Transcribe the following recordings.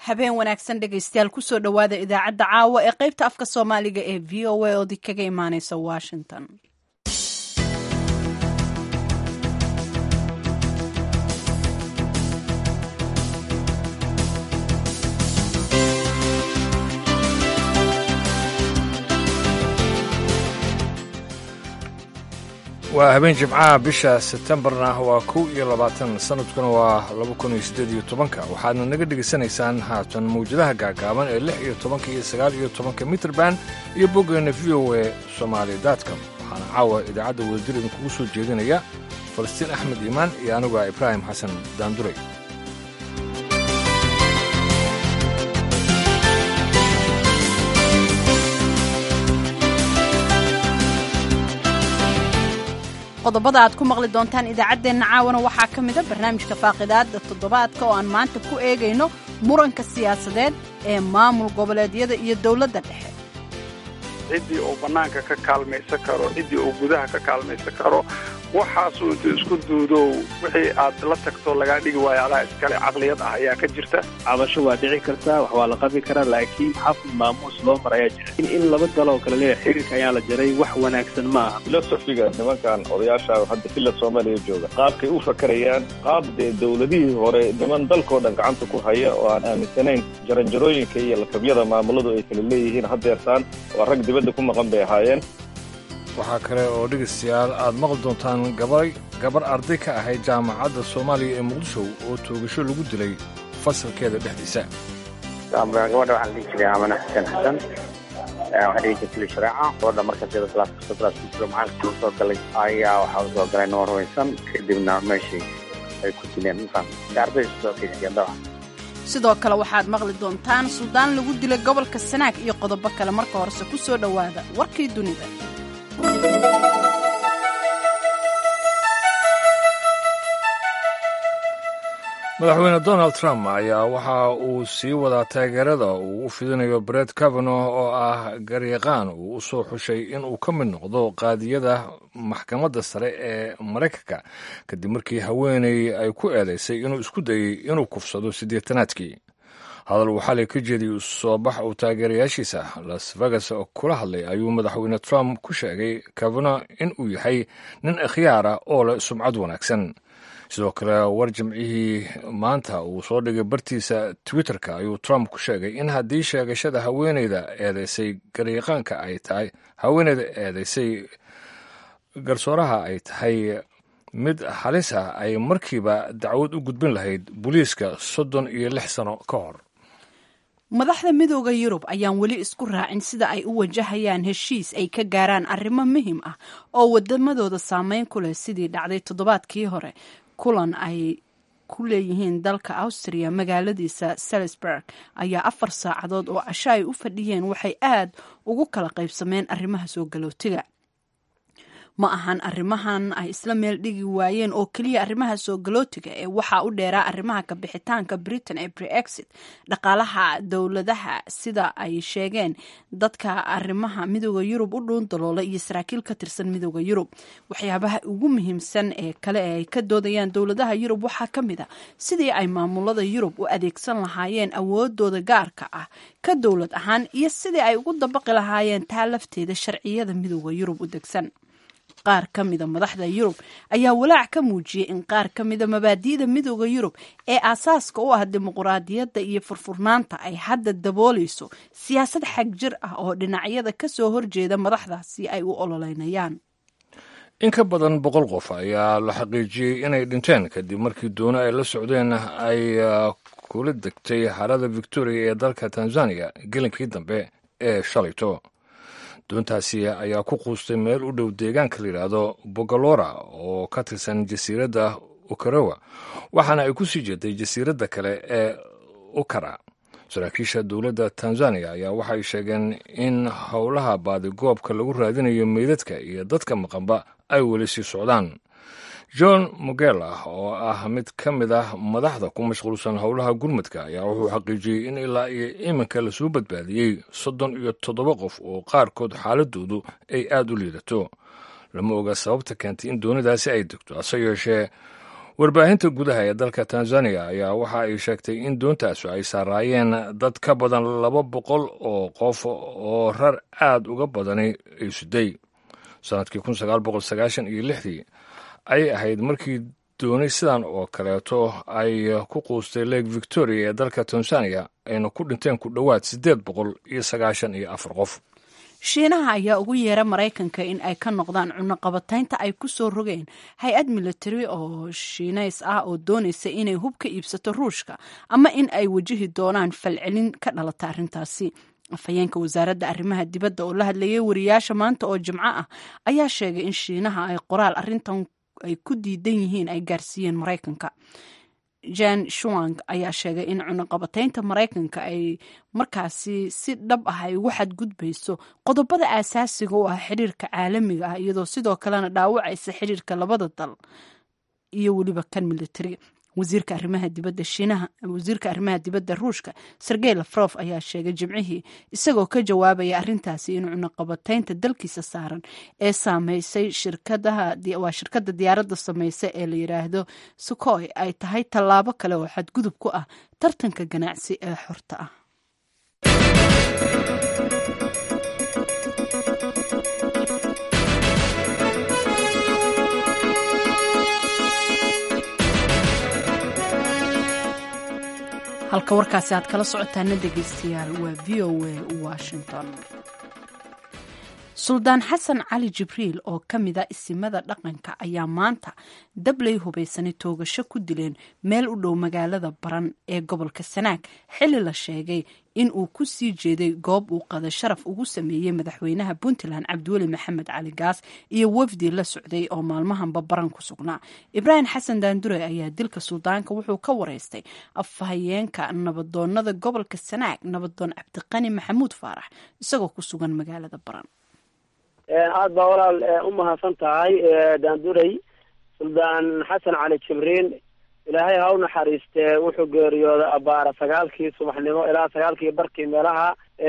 habeen wanaagsan dhegaystayaal kusoo dhowaada idaacadda caawa ee qaybta afka soomaaliga ee v o a oodi kaga imaaneysa washington waa habeen jimcaha bisha sebtembarna waa kow iyo labaatan sanadkuna waa laba kun iyo siddeed iyo tobanka waxaadna naga dhegaysanaysaan haatan mawjadaha gaagaaban ee lix iyo tobanka iyo sagaal iyo tobanka mitrband iyo boggeena v o e somaali datcom waxaana caawa idaacadda wadajir idinkugu soo jeedinaya falastiin axmed iimaan iyo anigu ah ibraahim xasan daanduray qodobada aad ku maqli doontaan idaacaddeenna caawana waxaa ka mida barnaamijka faaqidaadda toddobaadka oo aan maanta ku eegayno muranka siyaasadeed ee maamul goboleedyada iyo dowladda dhexe ciddii uu bannaanka ka kaalmaysan karo ciddii uu gudaha ka kaalmaysan karo waxaasuu intuu isku duudow wixii aad la tagto lagaa dhigi waayo adaa iskale caqliyad ah ayaa ka jirta cabasho waa dhici kartaa wax waa la qabi karaa laakiin xafid maamuus loo mar ayaa jira in in laba daloo kale leeyahay xiriirka ayaa la jaray wax wanaagsan ma aha filosofiga nimankan odayaasha hadda filla soomaaliya jooga qaabkay u fakarayaan qaab dee dowladihii hore niman dalkoo dhan gacanta ku haya oo aan aaminsanayn jaranjarooyinka iyo lakabyada maamuladu ay kala leeyihiin haddeertaan waa rag dibadda ku maqan bay ahaayeen waxaa kale oo dhegaystayaal aad maqli doontaan gabay gabar arday ka ahayd jaamacadda soomaaliya ee muqdisho oo toogasho lagu dilay fasalkeeda dhexdiisa gabadha waxaa la dhihi jiray amane xuseen xasan waxaa dhihi jirtay shareeca gabadha marka sida class kasto class ku jiro macalkii usoo galay ayaa waxaa usoo galay noo rumaysan kadibna meeshii ay ku dileen mafaham arday usoo keysiyeen dabcan sidoo kale waxaad maqli doontaan suudaan lagu dilay gobolka sanaag iyo qodobo kale marka horese ku soo dhowaada warkii dunida madaxweyne donald trump ayaa waxa uu sii wadaa taageerada uu u fidinayo bret kavanaugh oo ah garyaqaan uu u soo xushay inuu ka mid noqdo qaadiyada maxkamadda sare ee maraykanka kadib markii haweeney ay ku eedaysay inuu isku dayey inuu kufsado siddeetanaadkii hadal uu xalay ka jeediyey soo bax uu taageerayaashiisa las vegas kula hadlay ayuu madaxweyne trump ku sheegay kavanaugh in uu yahay nin ikhyaara oo leh sumcad wanaagsan sidoo kale war jimcihii maanta uu soo dhigay bartiisa twitterka ayuu trump ku sheegay in haddii sheegashada haweeneyda eedeysay garyaqaanka ay tahay haweeneyda eedeysay garsooraha ay tahay mid halis ah ay markiiba dacwad u gudbin lahayd booliiska soddon iyo lix sano ka hor madaxda midooda yurub ayaan weli isku raacin sida ay u wajahayaan heshiis ay ka gaaraan arrimo muhim ah oo wadamadooda saameyn ku leh sidii dhacday toddobaadkii hore kulan ay ku leeyihiin dalka austria magaaladiisa salisburg ayaa afar saacadood oo casho ay u fadhiyeen waxay aad ugu kala qaybsameen arrimaha soo galootiga ma ahan arrimahan ay isla meel dhigi waayeen oo keliya arrimaha soo galootiga ee waxaa u dheeraa arrimaha kabixitaanka britain ee brexit dhaqaalaha dowladaha sida ay sheegeen dadka arrimaha midooda yurub u dhuun daloola iyo saraakiil ka tirsan midooda yurub waxyaabaha ugu muhiimsan ee kale ee ay ka doodayaan dowladaha yurub waxaa ka mid a sidii ay maamulada yurub u adeegsan lahaayeen awoodooda gaarka ah ka dowlad ahaan iyo sidii ay ugu dabaqi lahaayeen taa lafteeda sharciyada midooda yurub u degsan qaar ka mida madaxda yurub ayaa walaac ka muujiyey in qaar ka mida mabaadi'da midooda yurub ee aasaaska u ah dimuquraadiyadda iyo furfurnaanta ay hadda daboolayso siyaasad xag jir ah oo dhinacyada ka soo horjeeda madaxdaasi ay u ololeynayaan in ka badan boqol qof ayaa la xaqiijiyey inay dhinteen kadib markii doono ay la socdeen ay kula degtay harada victoria ee dalka tanzania gelinkii dambe ee shalayto doontaasi ayaa ku quustay meel u dhow deegaanka la yidhaahdo bogolora oo ka tirsan jasiiradda ukarowa waxaana ay ku sii jeeday jasiiradda kale ee ukara saraakiisha dowladda tanzaniya ayaa waxay sheegeen in howlaha baadigoobka lagu raadinayo meydadka iyo dadka maqanba ay weli sii socdaan john mugela oo ah mid ka mid ah madaxda ku mashquulsan howlaha gurmadka ayaa wuxuu xaqiijiyey in ilaa iyo iminka lasoo badbaadiyey soddon iyo toddoba qof oo qaarkood xaaladoodu ay aada u liidato lama oga sababta keentay in doonidaasi ay degto hase yeeshee warbaahinta gudaha ee dalka tanzaniya ayaa waxa ay sheegtay in doontaasu ay saaraayeen dad ka badan laba boqol oo qof oo rar aad uga badani ay suday sannadkii kun sagaal boqol sagaashan iyo lixdii ay ahayd markii dooni sidan oo kaleeto ay ku quustay lake victoria ee dalka tanzaniya ayna ku dhinteen ku dhowaad siddeed boqol iyo sagaashan iyo afar qof shiinaha ayaa ugu yeera maraykanka in ay ka noqdaan cunaqabataynta ay ku soo rogeen hay-ad militari oo shiinays ah oo doonaysa inay hub ka iibsato ruushka ama in ay wajihi doonaan falcelin ka dhalata arrintaasi afhayeenka wasaaradda arrimaha dibadda oo la hadlayay wariyaasha maanta oo jimco ah ayaa sheegay in shiinaha ay qoraal arrintan ay ku diidan yihiin ay gaarsiiyeen maraykanka jan shuang ayaa sheegay in cunaqabataynta maraykanka ay markaasi si dhab ah ay ugu xadgudbayso qodobada aasaasiga u ah xiriirka caalamiga ah iyadoo sidoo kalena dhaawacaysa xiriirka labada dal iyo weliba kan militari wasiirka arrimaha dibadda shiinaha wasiirka arrimaha dibadda ruushka sergey lafrof ayaa sheegay jimcihii isagoo ka jawaabaya arrintaasi in cunaqabataynta dalkiisa saaran ee saameysay shirkadaha waa shirkadda diyaaradda sameysa ee la yidhaahdo sukoy ay tahay tallaabo kale oo xadgudub ku ah tartanka ganacsi ee xorta ah halka warkaasi aad kala socotaana dhegeystayaal waa v o a washington suldaan xasan cali jibriil oo ka mida isimada dhaqanka ayaa maanta dabley hubaysanay toogasho ku dileen meel u dhow magaalada baran ee gobolka sanaag xilli la sheegay in uu ku sii jeeday goob uu qada sharaf ugu sameeyey madaxweynaha puntland cabdiweli maxamed cali gaas iyo wafdi la socday oo maalmahanba baran ku sugnaa ibraahim xasan daandure ayaa dilka suldaanka wuxuu ka wareystay afhayeenka nabadoonada gobolka sanaag nabadoon cabdiqani maxamuud faarax isagoo ku sugan magaalada baran aada baa walaal u mahadsan tahay daandurey suldaan xasan cali jibriin ilaahay ha u naxariistee wuxuu geeriyooday abaara sagaalkii subaxnimo ilaa sagaalkii barkii meelaha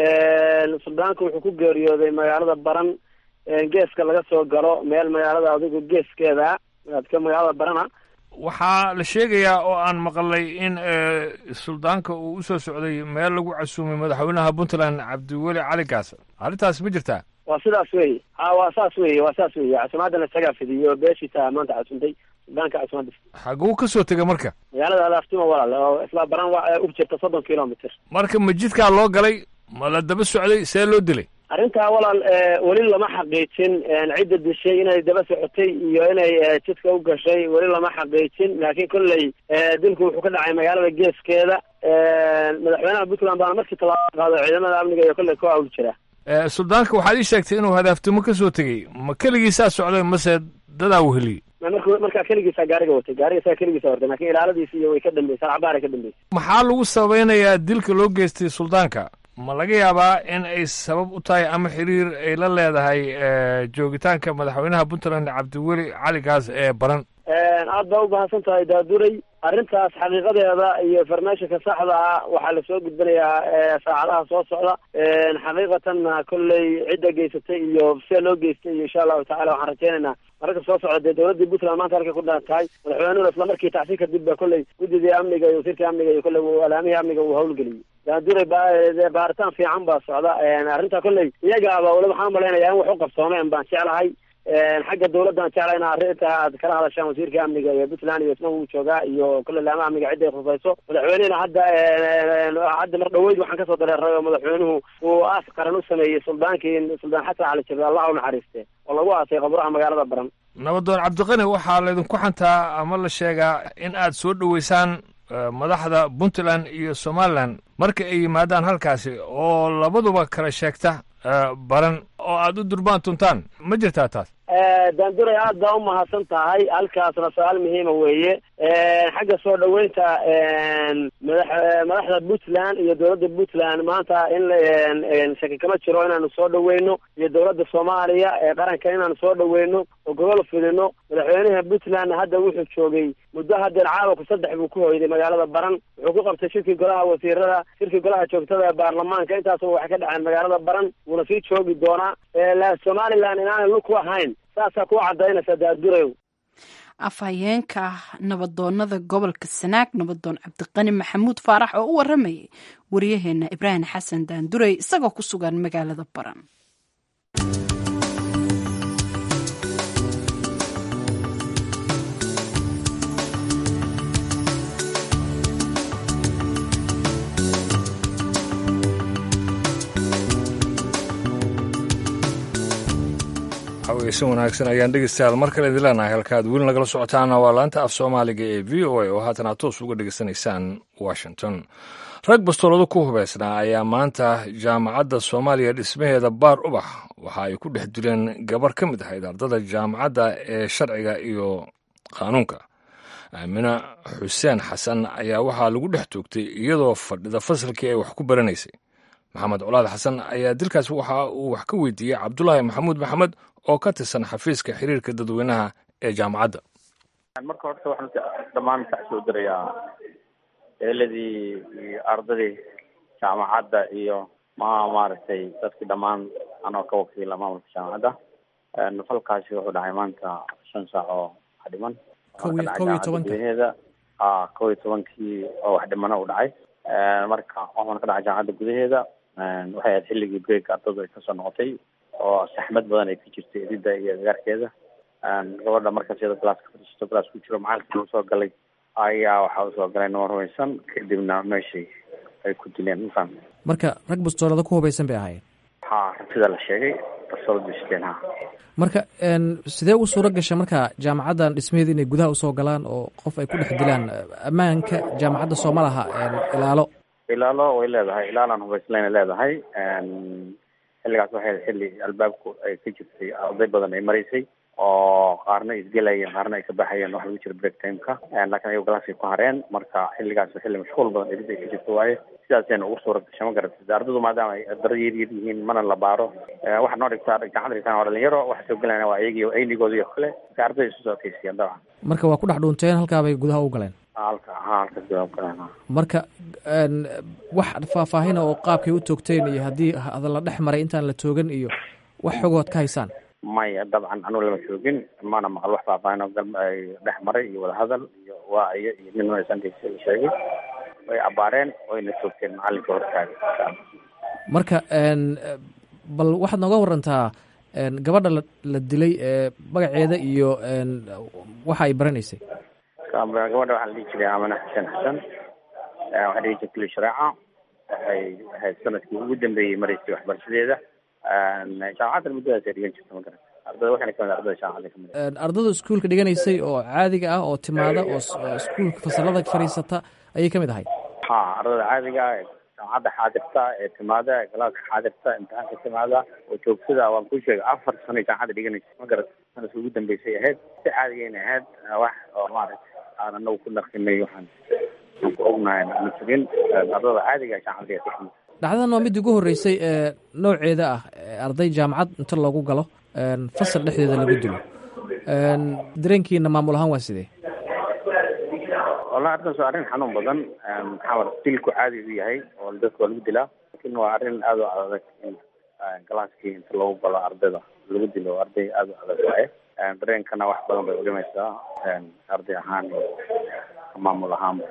suldaanka wuxuu ku geeriyooday magaalada baran geeska laga soo galo meel magaalada adigu geeskeeda ka magaalada barana waxaa la sheegayaa oo aan maqlay in suldaanka uu usoo socday meel lagu casuumay madaxweynaha puntland cabdiweli cali gaas arrintaas ma jirtaa waa sidaas wey ha waa saas wey waa saas wey casumaadana isagaa fidiyo beeshiisa maanta casuntay suldaanka casumaada xaguu ka soo tegay marka magaalada alaaftima walaal oo isla baran waa u jirta soddon kilomitr marka ma jidkaa loo galay ma la daba socday see loo dilay arrintaa walaal weli lama xaqiijin cidda dishay inay daba socotay iyo inay jidka u gashay weli lama xaqiijin laakiin kolley dilku wuxuu ka dhacay magaalada geeskeeda madaxweynaha puntland baana markii tallaabo qaado ciidamada amniga iyo kolley ku awl jira suldaanka waxaad ii sheegtay inuu hadaaftimo ka soo tegey ma keligiisaa socday mase dadaa weheliyey mark markaa keligiisa gaariga watay gaariga isaga keligiisa watay lakin ilaaladiisi iyo way ka dambeysay alcabaar ay ka dambeysay maxaa lagu sabaynayaa dilka loo geystay suldaanka ma laga yaabaa in ay sabab u tahay ama xiriir ay la leedahay joogitaanka madaxweynaha puntland cabdiweli cali gaas ee baran aad baa u mahadsan tahay daaduray arrintaas xaqiiqadeeda iyo farmeeshinka saxda ah waxaa lasoo gudbinayaa saacadaha soo socda xaqiiqatanna kolley cidda geysatay iyo see loo geystay iyo insha allahu tacala waxaan rajeynaynaa mararka soo socda dee dowladdii puntland maanta halkay ku dhan tahay madaxweynuhuna isla markii tacsi kadib ba kolley guddidii amniga iyo wasiirkii amniga iyo kolley alaamihii amniga uu hawlgeliyey daanduray baaritaan fiican baa socda arrintaa kolley iyagaaba wali waxaan umalaynaya in wax u qabsoomeen baan jeclahay xagga dawladdan jecla ina arrinta aad kala hadashaan wasiirka amniga iyo puntland iyo isna wuu joogaa iyo kule laamaha amniga cidday khusayso madaxweynehina hadda hadda mar dhaweyd waxaan kasoo dareeray oo madaxweynuhu uu aas qaran u sameeyey suldaankii suldaan xasan cali jibre allah u naxariiste oo lagu aasay qaburaha magaalada baran nabadoon cabdiqani waxaa laydinku xantaa ama la sheegaa in aad soo dhoweysaan madaxda puntland iyo somalilan marka ay yimaadaan halkaasi oo labaduba kala sheegta baran oo aad u durbaan tuntaan ma jirtaa taas daanduray aad baa u mahadsan tahay halkaasna su-aal muhiima weeye xagga soo dhaweynta madax madaxda puntland iyo dowladda puntland maanta in shaki kama jiro inaanu soo dhaweyno iyo dowladda soomaaliya ee qaranka inaanu soo dhaweyno oo gobol fidino madaxweynaha puntland hadda wuxuu joogay muddo hadeer caalamku saddex buu ku hoyday magaalada baran wuxuu ku qabtay shirkii golaha wasiirada shirkii golaha joogtada ee baarlamaanka intaasba waxay ka dhaceen magaalada baran wuuna sii joogi doonaa somalilan inaanay lug ku ahayn saasaa kuu cadaynaysa daadurayow afhayeenka nabadoonada gobolka sanaag nabadoon cabdiqani maxamuud faarax oo u waramayay waryaheena ibraahim xasan daandurey isagoo ku sugan magaalada baran haweysan wanaagsan ayaan dhegeystayaal mar kale idin leenahay halkaad weli nagala socotaana waa laanta af soomaaliga ee v o a oo haatan aad toos uga dhegeysanaysaan washington rag bastoolado ku hubaysnaa ayaa maanta jaamacadda soomaaliya dhismaheeda baar ubax waxa ay ku dhex dileen gabar ka mid ahayd ardada jaamacadda ee sharciga iyo qaanuunka aamina xuseen xasan ayaa waxaa lagu dhex toogtay iyadoo fadhida fasalkii ay wax ku baranaysay maxamed colaad xasan ayaa dilkaas waxa uu wax ka weydiiyey cabdulaahi maxamuud maxamed oo ka tirsan xafiiska xiriirka dadweynaha ee jaamacadda marka horta waxaan dhammaan kasoo dirayaa eeladii iyo ardadii jaamacadda iyo ma maaragtay dadkii dhammaan anoo ka wakiila maamulka jaamacadda falkaasi wuxuu dhahay maanta shan saac oo wax dhiman kow iyo tobanka gudaheeda a kow iyo tobankii oo wax dhimana u dhacay marka waxaan ka dhacay jaamacadda gudaheeda waxay ahayd xilligii break ardadu ay kasoo noqotay oo saxmad badan ay ka jirtay edida iyo agaarkeeda gabadha markaas iyada galaaska fadhiisato galaas ku jiro macalinkii usoo galay ayaa waxaa usoo galay nimo rumaysan kadibna meeshii ay ku dileen mafaham marka rag bastoolada ku hubaysan bay ahaayeen ha sida la sheegay bastoolada siteen ha marka sidee u suuro gasha marka jaamacaddan dhismaheeda inay gudaha usoo galaan oo qof ay ku dhex dilaan ammaanka jaamacadda sooma laha ilaalo ilaalo way leedahay ilaalaan hubayslayna leedahay xilligaas waxay xilli albaabku ay ka jirtay arday badan ay maraysay oo qaarna isgelayeen qaarna ay ka baxayeen wax lagu jira break timeka laakiin ayago galaaskay ku hareen marka xilligaas xilli mashquul badan erid ay ka jirto waaye sidaasayna ugu suura gasha ma garatid ardadu maadaama ay daro yar yar yihiin mana la baaro waxaa noo dhigtaa gacanta dhigtaan waa dhalinyaro waxa soo gelayna waa iyagii aynigooda iyo kale marka arday isu soo kaysiyeen dabcan marka waa ku dhex dhuunteen halkaabay gudaha u galeen halka ha halkaas gudaha u galeen marka wax faahfaahina oo qaabkay u toogteen iyo haddii hadalla dhex maray intaan la toogan iyo wax xogood ka haysaan maya dabcan anugu lama joogin mana maqal wax faahfaahin oo galma ay dhex maray iyo wadahadal iyo waaciyo iyo nin sankiisa sheegay way abaareen wayna toogteen macalinka hortaaga marka bal waxaad nooga warantaa gabadha la la dilay magaceeda iyo waxa ay baranaysay gabadha waxaa la dhihi jiray amana xuseen xasan waxaa dhihi jirtay kuli shareeca waxay ahayd sanadkii ugu dambeeyey maraysay waxbarashadeeda jaamacadda muddadaas ay dhigan jirta ma garan ardada waxayna kamid ardada jaamacadda kamid ardada iskuulka dhiganaysay oo caadiga ah oo timaada oo iskuulka fasalada fadhiisata ayay kamid ahayd ha ardada caadiga ah ee jaamacadda xaadirta ee timaada ee galaaska xaadirta imtixaanka timaada oo joogtada waan kuu sheegay afar sano jaamacadda dhiganaysa ma garat sanadka ugu dambeysay ahayd si caadigayna ahayd wax oo maaragta aan anagu ku naqinay waxaan aan ku ognahay ma jirin ardada caadiga jaamacadda ka kamid dhacdadan waa midii ugu horreysay ee nooceeda ah arday jaamacad inta loogu galo fasal dhexdeeda lagu dilo dareenkiina maamul ahaan waa sidee wallahi arrintaas waa arrin xanuun badan maxaa dilku caadi u yahay oo dadka waa lagu dilaa lakin waa arrin aada u adag in galaaskii inta lagu galo ardayda lagu dilo arday aada u adag waaye dareenkana wax badan bay udhimaysaa arday ahaan iyo maamul ahaanba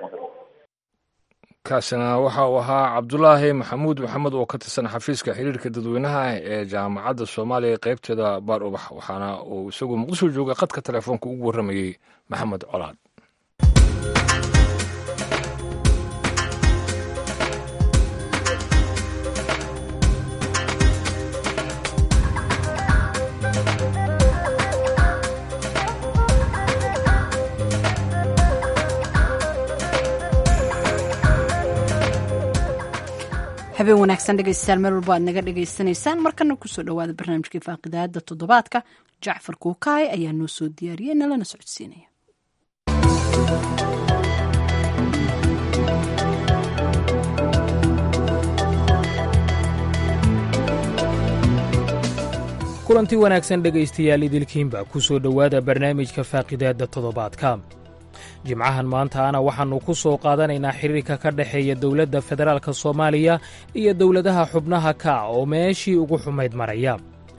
kaasina waxa uu ahaa cabdulaahi maxamuud maxamed oo ka tirsan xafiiska xiriirka dadweynaha ee jaamacadda soomaaliya qeybteeda baar ubax waxaana uu isagu muqdisho jooga khadka telefoonka ugu warramayey maxamed colaad habeen wanaagsan dhegeystayaal meel walba aad naga dhegaysanaysaan markana kusoo dhawaada barnaamijkii faaqidaada toddobaadka jacfar kuukaay ayaa noo soo diyaariyey nalana socodsiinaya kulanti wanaagsan dhegaystayaal idilkiinba ku soo dhowaada barnaamijka faaqidaadda toddobaadka jimcahan maantaana waxaannu ku soo qaadanaynaa xiriirka ka dhexeeya dowladda federaalka soomaaliya iyo dowladaha xubnaha ka oo meeshii ugu xumayd maraya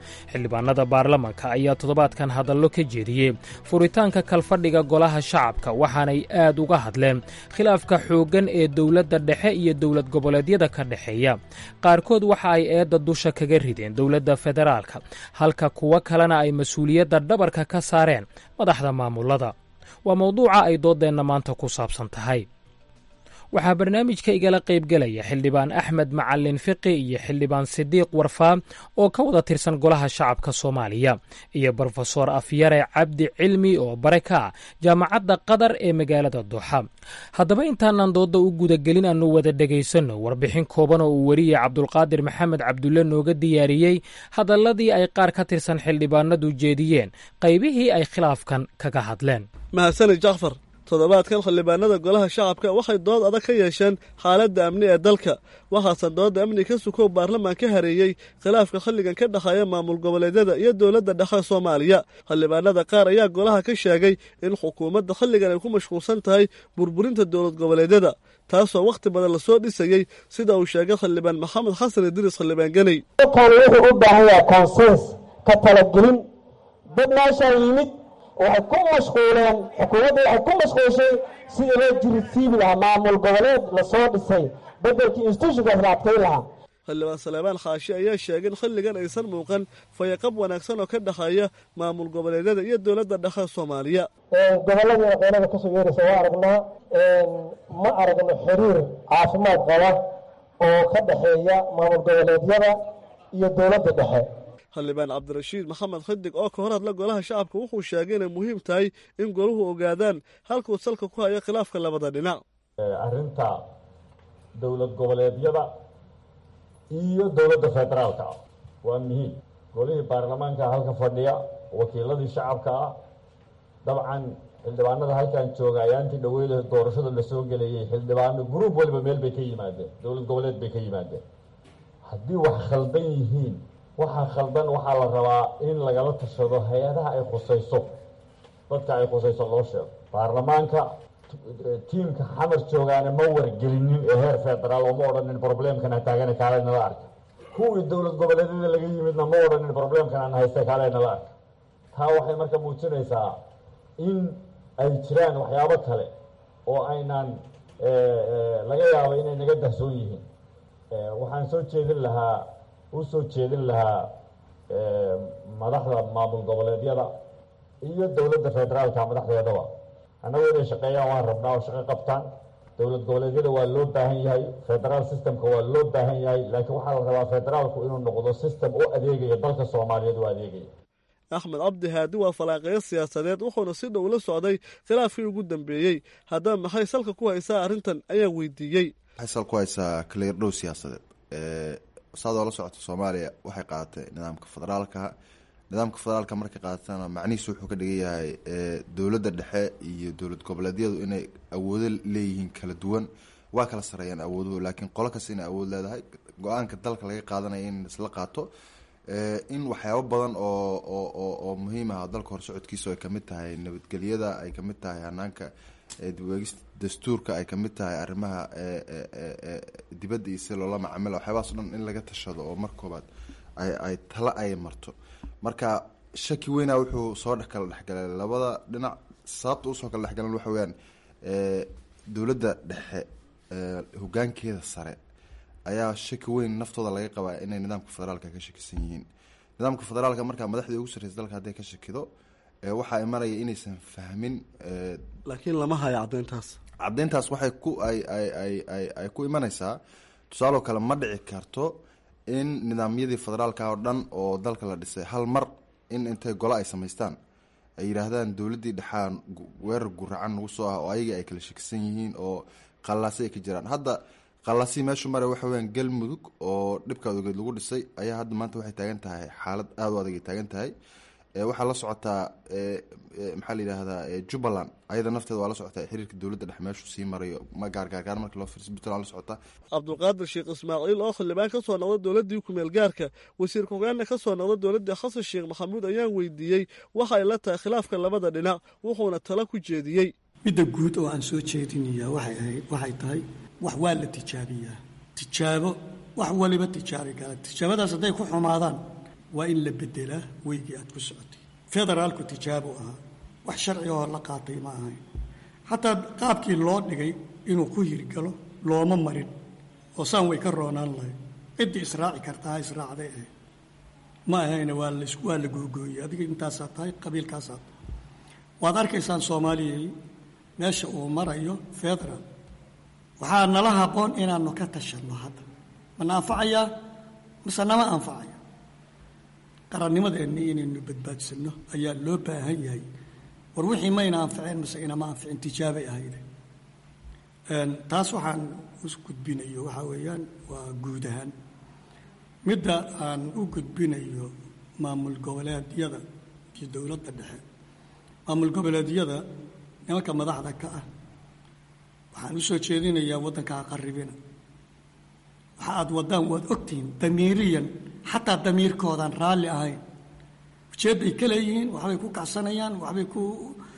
xildhibaanada baarlamanka ayaa toddobaadkan hadallo ka jeediyey furitaanka kalfadhiga golaha shacabka waxaanay aad uga hadleen khilaafka xooggan ee dowladda dhexe iyo dowlad goboleedyada ka dhexeeya qaarkood waxa ay eedda dusha kaga rideen dowladda federaalka halka kuwo kalena ay mas-uuliyadda dhabarka ka saareen madaxda maamulada waa mawduuca ay dooddeenna maanta ku saabsan tahay waxaa barnaamijka igala qaybgelaya xildhibaan axmed macalin fiqi iyo xildhibaan sidiiq warfaa oo ka wada tirsan golaha shacabka soomaaliya iyo brofesor afyare cabdi cilmi oo bare ka ah jaamacadda qatar ee magaalada duuxa haddaba intaanan doodda u gudagelin aanu wada dhegaysanno warbixin kooban oo uu weriye cabdulqaadir maxamed cabdulle nooga diyaariyey hadalladii ay qaar ka tirsan xildhibaanadu jeediyeen qaybihii ay khilaafkan kaga hadleen mahadsanid jacfar toddobaadkan xildhibaanada golaha shacabka waxay dood adag ka yeesheen xaaladda amni ee dalka waxaase doodda amni ka sukow baarlamaan ka hareeyey khilaafka xilligan ka dhexeeya maamul goboleedyada iyo dowladda dhexe soomaaliya xildhibaanada qaar ayaa golaha ka sheegay in xukuumadda xilligan ay ku mashquulsan tahay burburinta dowlad goboleedyada taasoo wakhti badan lasoo dhisayey sida uu sheegay xildhibaan maxamed xasan idriis xildhibaan ganey wuxuu u baahan yahay konsens ka talagelin dad meeshaa yimid waxay ku mashquuleen xukuumadda waxay ku mashquulshay sidii loo jirisiibi lahaa maamul goboleed lasoo dhisay bedelkii institutionkaas la adkayn lahaa xildhibaan saleebaan khaashi ayaa sheegay in xilligan aysan muuqan fayaqab wanaagsan oo ka dhexeeya maamul goboleedyada iyo dowladda dhexe soomaaliya gobolladii qeynada kasoo yeeraysa waa aragnaa ma aragno xiriir caafimaad qaba oo ka dhexeeya maamul goboleedyada iyo dowladda dhexe xildhibaan cabdirashiid maxamed xidig oo ka hor hadla golaha shacabka wuxuu sheegay inay muhiim tahay in goluhu ogaadaan halkuu salka ku hayo khilaafka labada dhinac arrinta dowlad goboleedyada iyo dowladda federaalka ah waa muhiim golihii baarlamaanka halka fadhiya wakiiladii shacabka ah dabcan xildhibaanada halkan jooga ayaantii dhaweyda doorashada lasoo gelayay xildhibaano gruub waliba meel bay ka yimaadeen dowlad goboleed bay ka yimaadeen haddii wax khaldan yihiin waxaa khaldan waxaa la rabaa in lagala tashado hay-adaha ay khusayso dadka ay khusayso loo sheego baarlamaanka tiimka xamar joogaana ma wargelinin ee heer federaal oo ma odhanin problemkana taagana kaale nala arka kuwii dowlad goboleedyada laga yimidna ma odhanin problemkan aan haysta kaale nala arka taa waxay marka muujinaysaa in ay jiraan waxyaabo kale oo aynaan laga yaabo inay naga dahsoon yihiin waxaan soo jeedin lahaa u soo jeedin lahaa madaxda maamul goboleedyada iyo dowladda federaalka madaxdeedaba annagu inay shaqeeyaan waan rabnaa oo shaqo qabtaan dowlad goboleedyada waa loo baahan yahay federaal systemka waa loo baahan yahay laakiin waxaa la rabaa federaalku inuu noqdo system u adeegaya dalka soomaaliyeed u adeegaya axmed cabdi haadi waa falaaqeyo siyaasadeed wuxuuna si dhow la socday khilaafkii ugu dambeeyey haddaba maxay salka ku haysaa arrintan ayaan weydiiyey waxay sal ku haysaa kaliirdhow siyaasadeed saad oo la socota soomaaliya waxay qaadatay nidaamka federaalka nidaamka federaalka markay qaadatana macnihiisu wuxuu ka dhigan yahay dowladda dhexe iyo dowlad goboleedyadu inay awoodo leeyihiin kala duwan waa kala sareeyaan awooduhu laakiin qolo kasta inay awood leedahay go-aanka dalka laga qaadanaya in isla qaato in waxyaabo badan oo oo oo muhiim ah dalka horsocodkiisa ay kamid tahay nabadgelyada ay kamid tahay hanaanka dibweegista dastuurka ay kamid tahay arrimaha dibadda iyo si loola macamila waxyaabahaas o dhan in laga tashado oo mar koobaad ay ay tala ay marto marka shaki weyna wuxuu soo dhex kala dhexgalay labada dhinac sababta usoo kala dhexgalan waxa weyaan dowladda dhexe hogaankeeda sare ayaa shaki weyn naftooda laga qabaa inay nidaamka federaalka ka shakisan yihiin nidaamka federaalka markaa madaxdii ugu sarreysa dalka hadday ka shakido waxaa imanaya inaysan fahmin laakiin lama hayo caddeyntaas caddeyntaas waxay ku ay ay ay ay ay ku imanaysaa tusaaloo kale ma dhici karto in nidaamyadii federaalka oo dhan oo dalka la dhisay hal mar in intay golo ay samaystaan ay yidhaahdaan dowladdii dhexaa weerar guracan nagu soo ah oo ayagii ay kala shakisan yihiin oo qallaasi ay ka jiraan hadda qallaasii meeshu mare waxa weyaan galmudug oo dhibkaad ogeed lagu dhisay ayaa hadda maanta waxay taagan tahay xaalad aada u adag ay taagan tahay waxaa la socotaa maxaa la yidhaahdaa jubbaland ayada nafteeda waa la socotaa xiriirka dowladda dhex meeshu sii marayo ma gaargaargaar marka loo fiirsa puntland la socotaa cabdulqaadir sheekh ismaaciil oo xildhibaan ka soo noqda dowladdii kumeel gaarka wasiir ku-xigeenna ka soo noqda dowladdii xasan sheekh maxamuud ayaan weydiiyey waxa ay la tahay khilaafka labada dhinac wuxuuna tala ku jeediyey midda guud oo aan soo jeedinayaa waxay ahayd waxay tahay wax waa la tijaabiyaa tijaabo wax waliba tijaabi kara tijaabadaas hadday ku xumaadaan waa in la bedelaa weygii aad ku socotay federaalku tijaabo ahaa wax sharci oo la qaatay ma ahayn xataa qaabkii loo dhigay inuu ku hirgalo looma marin oo saan way ka roonaan lahayd ciddii israaci kartaa ha israacday ahayd ma ahayna waa la waa la googooyey adiga intaasaa tahay qabiilkaasaa tahay waad arkaysaan soomaaliyay meesha uu marayo federal waxaa nala haboon inaanu ka tashanno hadda mana anfacayaa mise nama anfacaya qarannimadeenni inaynu badbaadsanno ayaa loo baahan yahay war wixii mayna anficeen mise inama anficin tijaabay ahayde taas waxaan u gudbinayo waxaa weeyaan waa guud ahaan midda aan u gudbinayo maamul goboleedyada iyo dowladda dhexe maamul goboleedyada nimanka madaxda ka ah waxaan u soo jeedinayaa waddanka ha qarribina waxa aad waddaan waad ogtihiin damiiriyan xataa damiirkoodaan raalli ahayn ujeedday ka leeyihiin waxbay ku kacsanayaan waxbay ku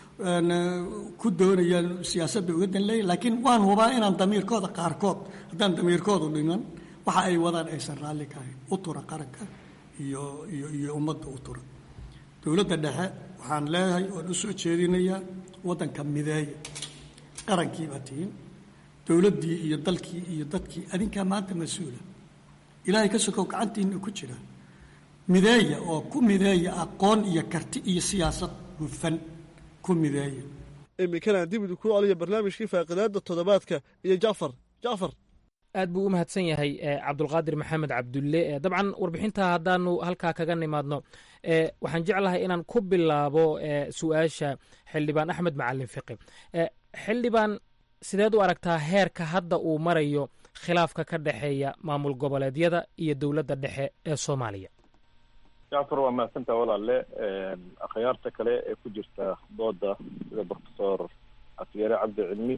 ku doonayaan siyaasadda uga dan leeyihin laakiin waan hubaa inaan damiirkooda qaarkood haddaan damiirkoodu dhiman waxa ay wadaan aysan raalli ka ahayn u tura qaranka iyo iyo iyo ummadda u tura dowladda dhexe waxaan leeyahay oon u soo jeedinayaa waddanka mideeya qarankii baa tihiin dowladdii iyo dalkii iyo dadkii adinkaa maanta mas-uula ilaahay ka sokow gacantiina ku jira mideeya oo ku mideeya aqoon iyo karti iyo siyaasad hufan ku mideeya iminkana aan dib idinku celiyo barnaamijkii faaqidaada toddobaadka iyo jacfar jacfar aad buu u mahadsan yahay cabdulqaadir maxamed cabdulle dabcan warbixinta haddaanu halkaa kaga nimaadno waxaan jeclahay inaan ku bilaabo su-aasha xildhibaan axmed macalin fiqi xildhibaan sideed u aragtaa heerka hadda uu marayo khilaafka ka dhexeeya maamul goboleedyada iyo dowladda dhexe ee soomaaliya jacfar waa mahadsantaa walaale akhyaarta kale ee ku jirta dooda sida profesor afyare cabdi cilmi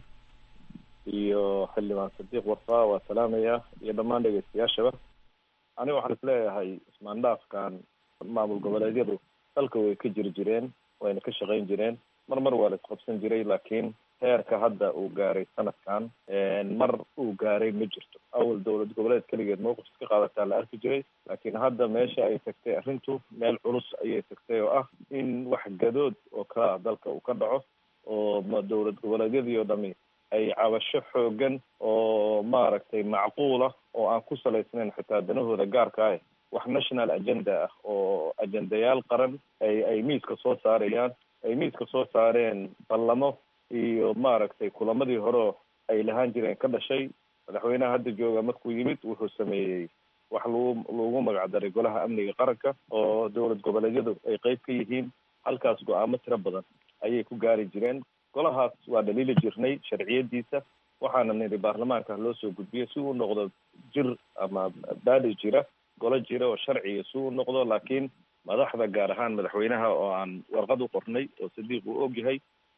iyo xildhibaan sadiiq warfaa waa salaamaya iyo dhammaan dhegeystayaashaba aniga waxaan isleeyahay ismaandhaafkan maamul goboleedyadu dalka way ka jiri jireen wayna ka shaqayn jireen mar mar waa la isqabsan jiray laakiin heerka hadda uu gaaray sanadkan mar uu gaaray ma jirto awal dowlad goboleed keligeed mowqif iska qaadataa la arki jiray laakiin hadda meesha ay tagtay arrintu meel culus ayay tagtay oo ah in wax gadood oo kala ah dalka uu ka dhaco oo dowlad goboleedyadii oo dhami ay cabasho xoogan oo maaragtay macquula oo aan ku salaysnayn xitaa danahooda gaarka ah wax national agenda ah oo ajendayaal qaran ay ay miiska soo saarayaan ay miiska soo saareen ballamo iyo maaragtay kulamadii hore ay lahaan jireen ka dhashay madaxweynaha hadda jooga markuu yimid wuxuu sameeyey wax lagu lagu magacdaray golaha amniga qaranka oo dowlad goboleedyadu ay qeyb ka yihiin halkaas go-aamo tiro badan ayay ku gaari jireen golahaas waa dhaliili jirnay sharciyadiisa waxaana nidhi baarlamaanka loo soo gudbiyo si uu noqdo jir ama baali jira golo jira oo sharciga si uu noqdo laakiin madaxda gaar ahaan madaxweynaha oo aan warqad u qornay oo sadiiq uu ogyahay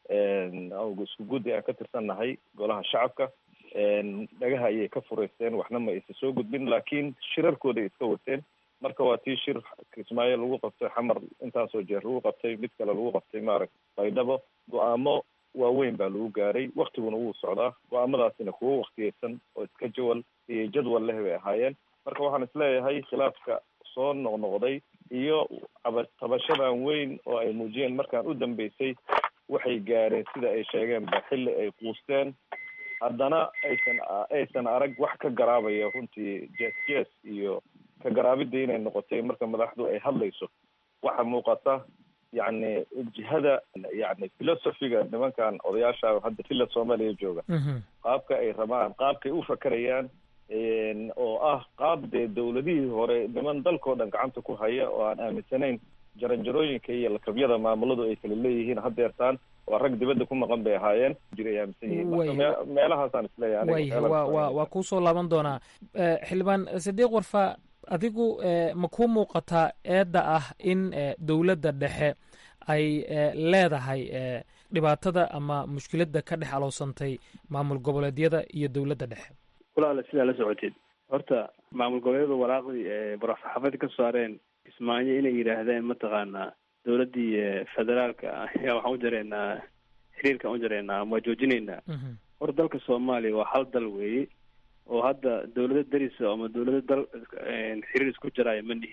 isku guddi aan ka tirsannahay golaha shacabka dhagaha ayay ka fureysteen waxna ma aysa soo gudbin laakiin shirarkooday iska wateen marka waa tii shir kismaayo lagu qabtay xamar intaasoo jeer lagu qabtay mid kale lagu qabtay maaragta baydhabo go-aamo waaweyn baa lagu gaaray waktiguna wuu socdaa go-aamadaasina kuwo waktiyeysan oo iska jawal iyo jadwal leh bay ahaayeen marka waxaan isleeyahay khilaafka soo noqnoqday iyo tabashadan weyn oo ay muujiyeen markaan u dambeysay waxay gaareen sida ay sheegeen ba xilli ay quusteen haddana aysan aysan arag wax ka garaabaya runtii jes jes iyo ka garaabidda inay noqotay marka madaxdu ay hadlayso waxa muuqata yacni jihada yani philosophiga nimankan odayaasha hadda filla soomaaliya jooga qaabka ay rabaan qaabkay u fakerayaan oo ah qaab dee dowladihii hore niman dalkao dhan gacanta ku haya oo aan aaminsanayn jaranjarooyinka iyo lakabyada maamuladu ay kala leeyihiin hadeertaan waa rag dibadda ku maqan bay ahaayeen jiray aaminsan yihiin marka me- meelahaasaan isleeyahay way waa waa waa kuu soo laaban doonaa xildhibaan sadiiq warfa adigu ma kuu muuqataa eedda ah in dowladda dhexe ay leedahay dhibaatada ama mushkiladda ka dhex aloosantay maamul goboleedyada iyo dowladda dhexe walaala sidaa la socoteed horta maamul goboleedyada waraaqdii ee muraxaafada ka saareen kismaayo inay yidhaahdeen mataqaanaa dowladdii federaalka ayaa waxaan u jareynaa xiriirka aan u jareynaa ama waa joojinaynaa horta dalka soomaaliya waa hal dal weeye oo hadda dowlado darisa ama dowlado dal xiriir isku jaraayo ma nihin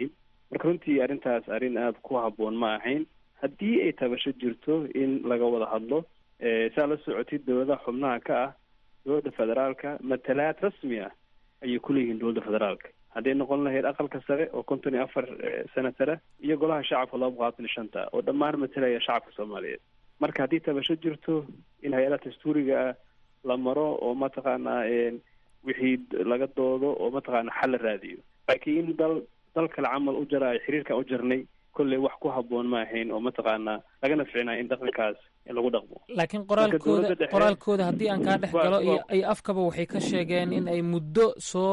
marka runtii arrintaas arrin aada ku habboon ma ahayn haddii ay tabasho jirto in laga wada hadlo saa la socotid dowladaha xubnaha ka ah dowladda federaalka matalaad rasmi ah ayay kuleeyihiin dowladda federaalka hadday noqon lahayd aqalka sare oo konton iyo afar senatara iyo golaha shacabka laba boqolaatan iyo shanta oo dhammaan matalaya shacabka soomaaliyeed marka haddii tabasho jirto in hay-adaha dastuuriga ah la maro oo mataqaanaa wixii laga doodo oo mataqaana xal la raadiyo laakiin in dal dal kale camal u jaraayo xiriirkan u jarnay kolley wax ku habboon ma ahayn oo mataqaanaa lagana ficnaa in dhaqankaas in lagu dhaqmo laakiin qoraalkooda qoraalkooda haddii aan kaa dhex galo iyo ay afkaba waxay ka sheegeen in ay muddo soo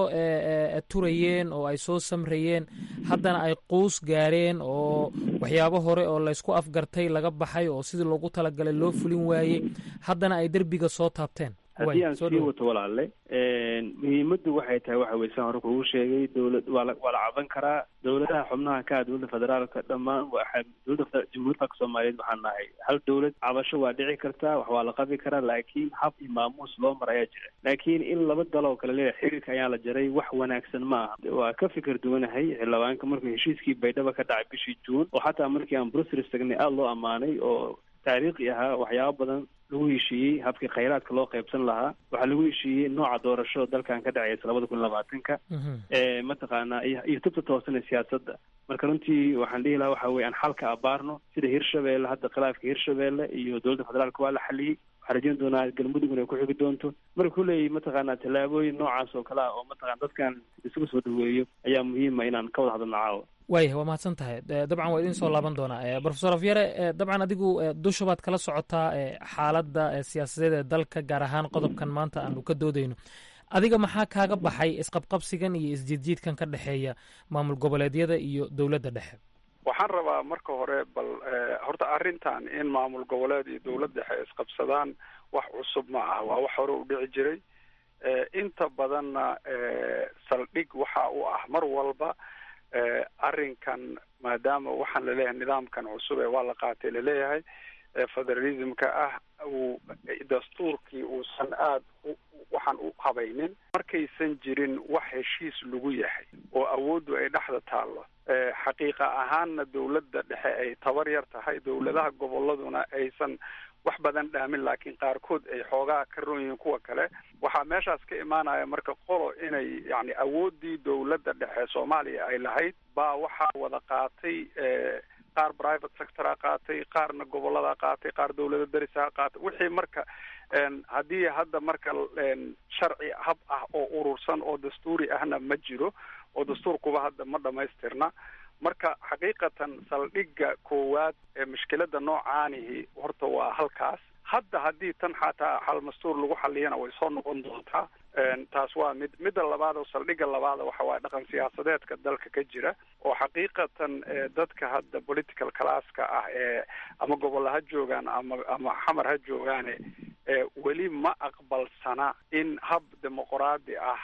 turayeen oo ay soo samrayeen haddana ay quus gaareen oo waxyaabo hore oo laysku afgartay laga baxay oo sidii loogu talagalay loo fulin waayey haddana ay derbiga soo taabteen haddii aan sii wato walaale muhiimaddu waxay tahay waxa weye saan hore kugu sheegay dowlad waa la waa la caban karaa dowladaha xubnaha ka ah dowladda federaalka dhammaan waa dowladda jamhuuriyadda dalka soomaaliyeed waxaan nahay hal dowlad cabasho waa dhici kartaa wax waa la qabi karaa laakiin hab iyo maamuus loo mar ayaa jira laakiin in laba dal oo kale leeyahay xiriirka ayaa la jaray wax wanaagsan ma aha waa ka fikir duwanahay xildhibaanka markuu heshiiskii baydhaba ka dhacay bishii juun oo xataa markii aan brussels tagnay aada loo ammaanay oo taariikhi ahaa waxyaabo badan lagu heshiiyey habkii khayraadka loo qaybsan lahaa waxaa lagu heshiiyey nooca doorasho dalkan ka dhacaysa labada kun labaatanka ee mataqaanaa iyo tubta toosan ee siyaasadda marka runtii waxaan dhihi lahaa waxa weye aan xalka abaarno sida hirshabeelle hadda khilaafka hirshabeelle iyo dowladda federaalka waa la xaliyey waxaan rajeyn doonaa galmudugna ay ku xigi doonto marka kuleeyahy mataqaanaa tallaabooyin noocaas oo kale ah oo mataqana dadkan isugu soo dhaweeyo ayaa muhiima inaan ka wada hadalno caawa waayah waa mahadsan tahay dabcan waa idin soo laaban doonaa profesor afyare dabcan adigu dusha baad kala socotaa xaaladda siyaasadeed ee dalka gaar ahaan qodobkan maanta aanu ka doodayno adiga maxaa kaaga baxay isqabqabsigan iyo isjiidjiidkan ka dhexeeya maamul goboleedyada iyo dowladda dhexe waxaan rabaa marka hore bal horta arrintan in maamul goboleed iyo dowlad dhexe isqabsadaan wax cusub ma ah waa wax hore u dhici jiray inta badanna saldhig waxa u ah mar walba arrinkan maadaama waxaan laleeyahay nidaamkan cusub ee waa la qaatay laleeyahay federalismka ah uu dastuurkii uusan aada waxaan u habaynin markaysan jirin wax heshiis lagu yahay oo awooddu ay dhexda taallo xaqiiqa ahaanna dowladda dhexe ay tabar yar tahay dowladaha goboladuna aysan wax badan dhaamin laakiin qaarkood ay xoogaa ka ron yihiin kuwa kale waxaa meeshaas ka imaanaya marka qolo inay yani awooddii dowladda dhexe soomaaliya ay lahayd baa waxaa wada qaatay qaar private sectora qaatay qaarna gobolada qaatay qaar dowlada darisaha qaatay wixii marka haddii hadda marka sharci hab ah oo urursan oo dastuuri ahna ma jiro oo dastuurkuba hadda ma dhamaystirna marka xaqiiqatan saldhigga koowaad ee mushkilada noocaanihi horta waa halkaas hadda haddii tan xataa xal mastuur lagu xaliyana way soo noqon doontaa taas waa mid midda labaad oo saldhigga labaada waxa waaye dhaqan siyaasadeedka dalka ka jira oo xaqiiqatan dadka hadda political classka ah ee ama gobolla ha joogaan ama ama xamar ha joogaane weli ma aqbalsana in hab dimuqraadi ah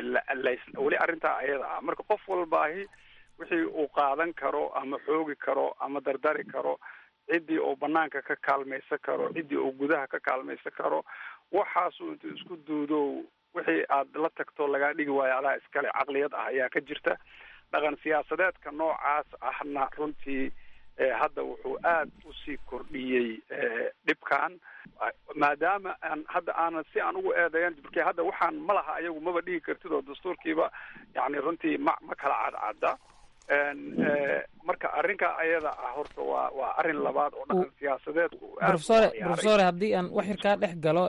weli arrintaa ayada ah marka qof walbaahi wixii uu qaadan karo ama xoogi karo ama dardari karo ciddii uu banaanka ka kaalmaysan karo ciddii uu gudaha ka kaalmaysan karo waxaasuu intuu isku duudo wixii aad la tagto lagaa dhigi waayo adaa iskale caqliyad ah ayaa ka jirta dhaqan siyaasadeedka noocaas ahna runtii hadda wuxuu aad usii kordhiyey dhibkan maadaama aan hadda aanan si aan ugu eedeeyan marki hadda waxaan ma laha ayagu maba dhigi kartid oo dastuurkiiba yani runtii ma ma kala cadcadda marka arrinka ayada ah horta waa waa arrin labaad oo dhaqan siyaasadeedku profesore profesore haddii aan wax yar kaa dhex galo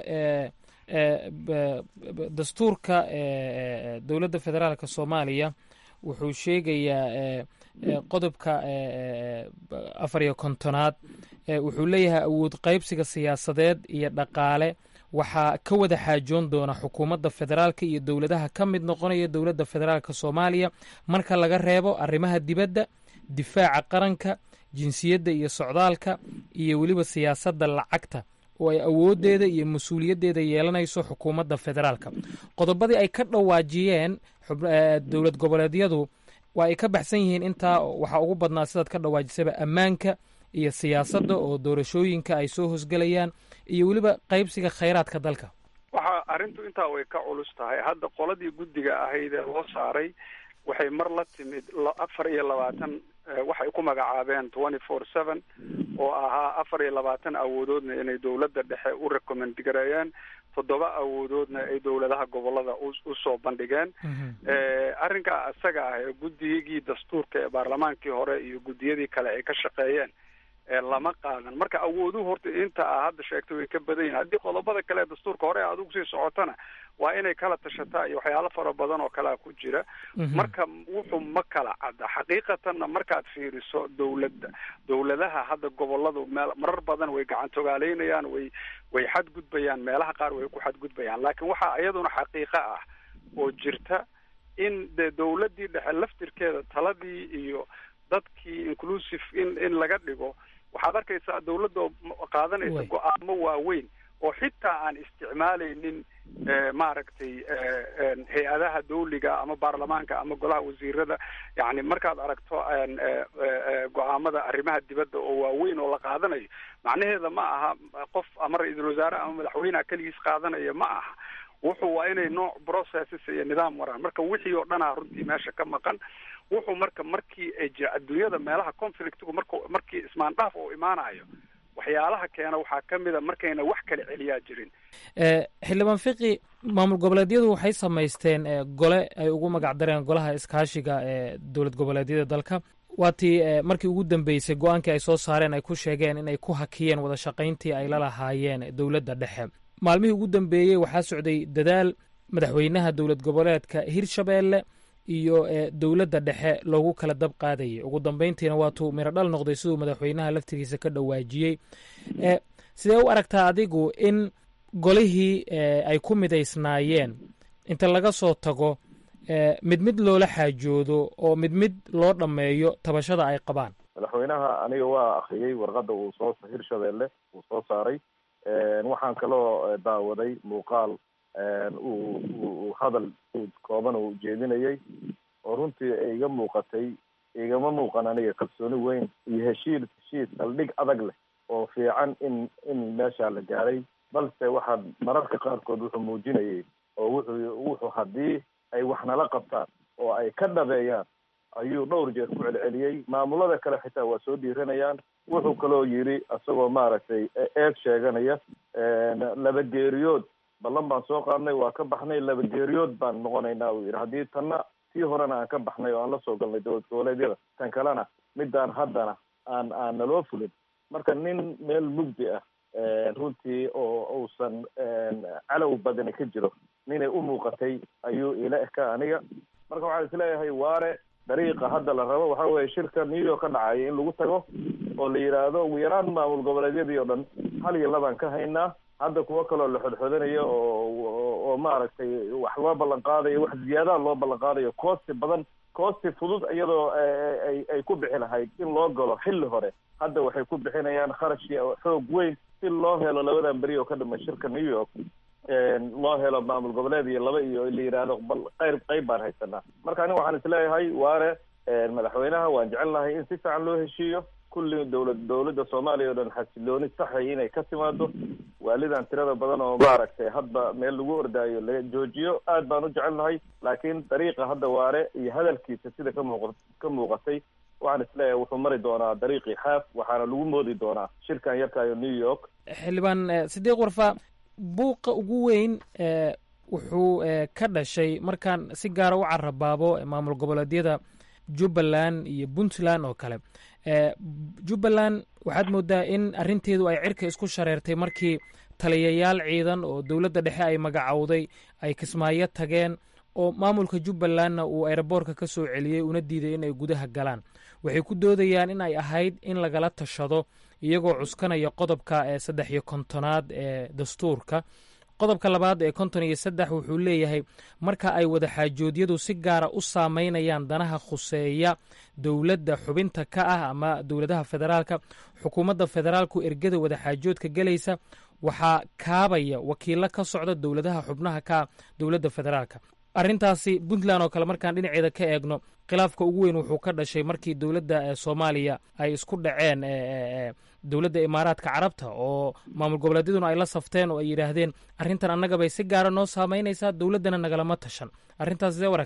dastuurka dowladda federaalka soomaaliya wuxuu sheegayaa qodobka afar iyo kontonaad wuxuu leeyahay awood qaybsiga siyaasadeed iyo dhaqaale waxaa ka wada xaajoon doona xukuumadda federaalka iyo dowladaha ka mid noqonaya dowladda federaalka soomaaliya marka laga reebo arrimaha dibadda difaaca qaranka jinsiyadda iyo socdaalka iyo weliba siyaasadda lacagta oo ay awooddeeda iyo mas-uuliyaddeeda yeelanayso xukuumadda federaalka qodobadii ay ka dhawaajiyeen dowlad goboleedyadu waa ay ka baxsan yihiin intaa waxaa ugu badnaa sidaad ka dhawaajisaba ammaanka iyo siyaasadda oo doorashooyinka ay soo hosgelayaan iyo weliba qaybsiga khayraadka dalka waxa arrintu intaa way ka culus tahay hadda qoladii guddiga ahayd ee loo saaray waxay mar la timid afar iyo labaatan waxay ku magacaabeen twenty four seven oo ahaa afar iyo labaatan awoodoodna inay dowladda dhexe u recommend gareeyeen toddoba awoodoodna ay dowladaha gobolada usoo bandhigeen arrinkaa isaga ah ee guddigii dastuurka ee baarlamaankii hore iyo guddiyadii kale ay ka shaqeeyeen lama qaadan marka awooduhu horta inta a hadda sheegtay way ka badan yihin haddii qodobada kale ee dastuurka hore aad ugu sii socotana waa inay kala tashataa iyo waxyaalo fara badan oo kalea ku jira marka wuxuu ma kala cadda xaqiiqatanna markaad fiiriso dowladda dowladaha hadda goboladu meel marar badan way gacantogaaleynayaan way way xadgudbayaan meelaha qaar way ku xadgudbayaan laakiin waxaa iyaduna xaqiiqo ah oo jirta in de dowladdii dhexe laftirkeeda taladii iyo dadkii inclusive in in laga dhigo waxaad arkaysaa dowladda qaadanaysa go-aamo waaweyn oo xitaa aan isticmaalaynin maaragtay hay-adaha dawliga ama baarlamaanka ama golaha wasiirada yani markaad aragto go-aamada arrimaha dibadda oo waaweyn oo la qaadanayo macnaheeda ma aha qof ama ra-iisul wasaare ama madaxweyneha keligiis qaadanaya ma aha wuxuu waa inay nooc processes iyo nidaam waraan marka wixii oo dhanaa runtii meesha ka maqan wuxuu marka markii ay jira adduunyada meelaha conflictigu marku markii ismaandhaaf uu imaanayo waxyaalaha keena waxaa ka mid a markayna wax kala celiyaa jirin xildhibaan fiqi maamul goboleedyadu waxay samaysteen gole ay ugu magac dareen golaha iskaashiga ee dowlad goboleedyada dalka waa tii markii ugu dambeysay go-aankii ay soo saareen ay ku sheegeen inay ku hakiyeen wada shaqayntii ay la lahaayeen dowladda dhexe maalmihii ugu dambeeyey waxaa socday dadaal madaxweynaha dowlad goboleedka hirshabeelle iyo dowladda dhexe loogu kala dab qaadayay ugu dambeyntiina waatuu miro dhal noqday siduu madaxweynaha laftigiisa ka dhawaajiyey sidee u aragtaa adigu in golihii ay ku midaysnaayeen inta laga soo tago mid mid loola xaajoodo oo mid mid loo dhammeeyo tabashada ay qabaan madaxweynaha aniga waa akriyey warqadda uu soo hirshabeelle uu soo saaray waxaan kaloo daawaday muuqaal uu uu hadal kooban uu jeedinayay oo runtii iga muuqatay igama muuqan aniga kalsooni weyn iyo heshiis heshiis saldhig adag leh oo fiican in in meeshaa la gaaray balse waxaa mararka qaarkood wuxuu muujinayay oo wuxuu wuxuu haddii ay wax nala qabtaan oo ay ka dhabeeyaan ayuu dhowr jeer ku celceliyey maamulada kale xitaa waa soo dhiiranayaan wuxuu kaloo yidhi isagoo maaragtay eeg sheeganaya laba geeriyood ballan baan soo qaadnay waa ka baxnay laba geeriyood baan noqonaynaa uu yidhi haddii tanna tii horena aan ka baxnay oo aan la soo galnay dowlad goboleedyada tan kalena midaan haddana aan aan naloo fulin marka nin meel mugdi ah runtii oo uusan calow badani ka jiro ninay u muuqatay ayuu ila eka aniga marka waxaan isleeyahay waare dariiqa hadda la rabo waxa weeye shirka new york ka dhacaya in lagu tago oo la yidhaahdo ugu yaraan maamul goboleedyadii oo dhan hal iyo labaan ka haynaa hadda kuwo kaloo la xodxodanayo oo oo maaragtay wax loo ballan qaadayo wax ziyaadaha loo ballan qaadayo koosti badan koosti fudud iyadoo ay ay ku bixi lahayd in loo galo xilli hore hadda waxay ku bixinayaan kharash xoog weyn si loo helo labadan beri oo ka dhama shirka new york loo helo maamul goboleed iyo laba iyo la yidhaahdo bal qayb qayb baan haysanaa marka aniga waxaan isleeyahay waare madaxweynaha waan jecelnahay in si fiican loo heshiiyo kulli dowlad dowladda soomaaliya oo dhan xasilooni saxay inay ka timaado waalidan tirada badan oo maaragtay hadba meel lagu ordaayo laga joojiyo aad baan u jecelnahay laakiin dariiqa hadda waare iyo hadalkiisa sida ka muuq ka muuqatay waxaan isleeyahay wuxuu mari doonaa dariiqii xaaf waxaana lagu moodi doonaa shirkan yarkayo new york xildhibaan sidiiq warfa buuqa ugu weyn wuxuu ka dhashay markaan si gaara u carabaabo maamul goboleedyada jubbaland iyo puntland oo kale jubbaland waxaad moodaa in arrinteedu ay cirka isku shareertay markii taliyayaal ciidan oo dowladda dhexe ay magacowday ay kismaayo tageen oo maamulka jubbalandna uu aeroboorka ka soo celiyey una diiday in ay gudaha galaan waxay ku doodayaan in ay ahayd in lagala tashado iyagoo cuskanaya qodobka ee saddex iyo kontonaad ee dastuurka qodobka labaad ee konton iyo saddex wuxuu leeyahay marka ay wadaxaajoodyadu si gaara u saameynayaan danaha khuseeya dowladda xubinta ka ah ama dowladaha federaalka xukuumadda federaalku ergada wadaxaajoodka gelaysa waxaa kaabaya wakiilo ka socda dowladaha xubnaha ka ah dowladda federaalka arrintaasi puntland oo kale markaan dhinaceeda ka eegno khilaafka ugu weyn wuxuu ka dhashay markii dowladda soomaaliya ay isku dhaceen dowladda imaaraadka carabta oo maamul goboleedyaduna ay la safteen oo ay yidhaahdeen arrintan annaga bay si gaara noo saameynaysaa dowladdana nagalama tashan arrintaas sidee u aragtaa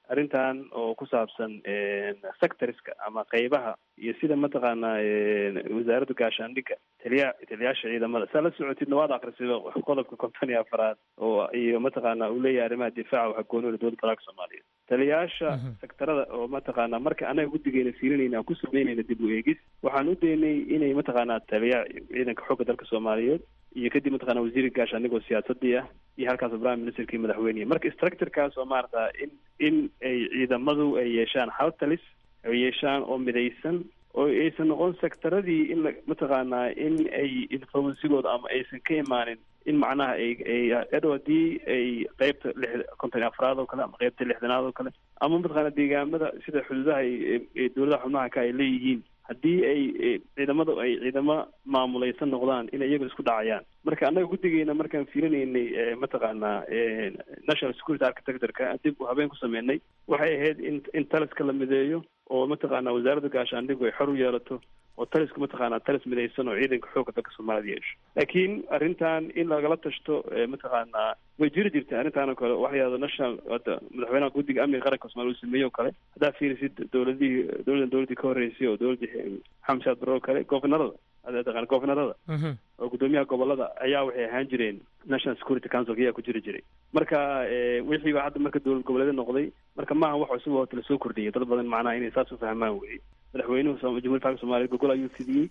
arrintan oo ku saabsan sectorska ama qeybaha iyo sida mataqaanaa wasaaradda gaashaandhigga taliya taliyaasha ciidamada saa la socotidna waad akrisido qodobka konton iyo afaraad oo iyo mataqaana uu leeyahay arrimaha difaaca waxa goonooda dowladda federaalka soomaaliyeed taliyaasha sektarada oo mataqaana marka anaga guddigeena fiirinayna aan ku sameynayna dib u eegis waxaan u daynay inay mataqaanaa taliya ciidanka xoogga dalka soomaaliyeed iyo kadib mataqana wasiirka gaashaandhig oo siyaasadii ah iyo halkaas prime ministerkii madaxweynehi marka structurekaas oo maarata in in ay ciidamadu ay yeeshaan hal talis ay yeeshaan oo midaysan oo aysan noqon sectaradii in la mataqaanaa in ay influensigooda ama aysan ka imaanin in macnaha ay ay adhow haddii ay qeybta lix konton iyo afraad oo kale ama qeybta lixdanaad oo kale ama mataqaana deegaamada sida xuduudaha ay dowladaha xubnaha ka ay leeyihiin haddii ay ciidamada ay ciidamo maamulaysan noqdaan inay iyaga isku dhacayaan marka annaga guddigeena markaan fiirinaynay mataqaanaa national security architectureka dib habeen ku sameynay waxay ahayd in in taliska la mideeyo oo mataqaana wasaaradda gaashaandhigu ay xor u yeelato oo talisku mataqaanaa talis midaysan oo ciidanka xoogga dalka soomaalida yeesho laakiin arrintan in lagala tashto mataqaanaa way jiri jirtay arrintan oo kale waxa la yihahdo national hadda madaxweynaha guddiga amniga qaranka soomaaliya uu sameeyey oo kale haddaa fiirisid dowladihii dowladan dowladii ka horreysay oo dowladii xamed shaad barre oo kale governorada taqaan governorada oo guddoomiyaha gobolada ayaa waxay ahaan jireen national security council ayaa ku jiri jiray marka wixii baa hadda marka dowlad goboleeda noqday marka maaha wax cusub oo la soo kordhiyay dad badan macnaha inay saas u fahmaan weye madaxweynuhu jamhuiyadda faalka soomaliya gogol ayuu fidiyey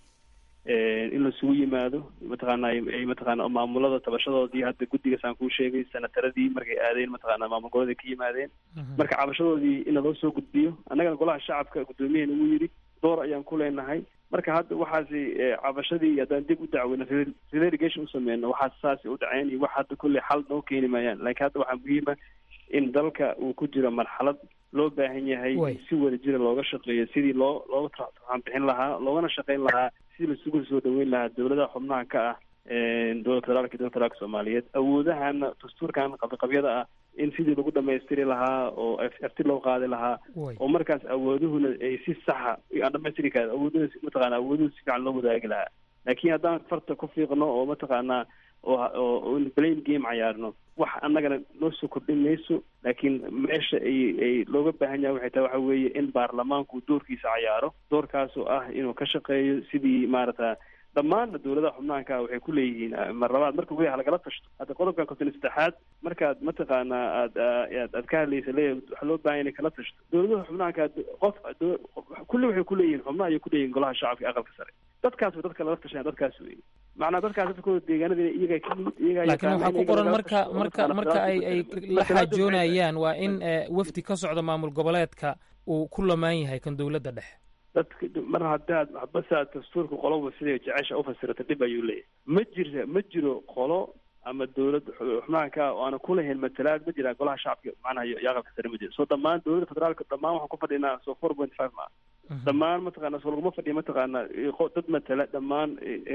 in lasugu yimaado mataqaana ay mataqaana maamulada tabashadoodii hadda guddigaas aan kuu sheegay sanataradii markay aadeen mataqaana maamul goboleeda ka yimaadeen marka cabashadoodii in laloo soo gudbiyo annagana golaha shacabka guddoomiyaheena uu yidhi door ayaan ku leenahay marka hadda waxaasi cabashadii haddaan dib u dacweyno relegation usameyno waxaas saasi u dhaceen iyo wax hadda kulley xal noo keeni maayaan laakiin hadda waxaa muhiima in dalka uu ku jiro marxalad loo baahan yahay si wada jira looga shaqeeyo sidii loo looga turxaan bixin lahaa loogana shaqeyn lahaa sidii lasugu soo dhaweyn lahaa dowladaha xubnaha ka ah dowladda federaalka iyo dowladda federaalka soomaaliyeed awoodahana dastuurkan qabiqabyada ah in sidii lagu dhamaystiri lahaa oo afti loo qaadi lahaa oo markaas awooduhuna ay si saxa aan dhamaystiri karin awooduhu mataqaana awooduhu si fiican loo wadaagi lahaa laakiin haddaan farta ku fiiqno oo mataqaanaa oo blame game cayaarno wax annagana noo soo kordhin mayso laakiin meesha ay ay looga baahan yahay waxay tahay waxa weeye in baarlamaanku doorkiisa cayaaro doorkaasoo ah inuu ka shaqeeyo sidii maarata dhammaanna dowladaha xubnaanka waxay ku leeyihiin mar labaad marka weli halagala tashto hadda qodobkan konton saddexaad markaad mataqaanaa aad aad aad ka hadlaysa leeyahay waxaa loo baahan inay kala tashto dowladaha xubnaanka qof kulli waxay ku leeyihiin xubnaha ayay ku leeyihin golaha shacabka aqalka sare dadkaas way dadka lala tashanaya dadkaas wey macnaa dadkaas dadkooda deegaanada iyaga ka yimid iyaga laakiin waxaa ku qoran marka marka marka ay ay la xaajoonayaan waa in wafdi ka socda maamul goboleedka uu ku lamaan yahay kan dowladda dhexe dadka mar haddaad basaad dastuurka qoloba siday jecesha ufasirata dhib ayuu leeyahay ma jira ma jiro qolo ama dowlad xubnaanka oo aana kulahayn matalaad ma jiraan golaha shacabka macnaha iyo aqalka sare ma jiro so dhammaan dowladda federaalka dhammaan waxaan ku fadhinaa so four point five ma dhammaan mataqaana so laguma fadhiya mataqaana dad matala dhammaan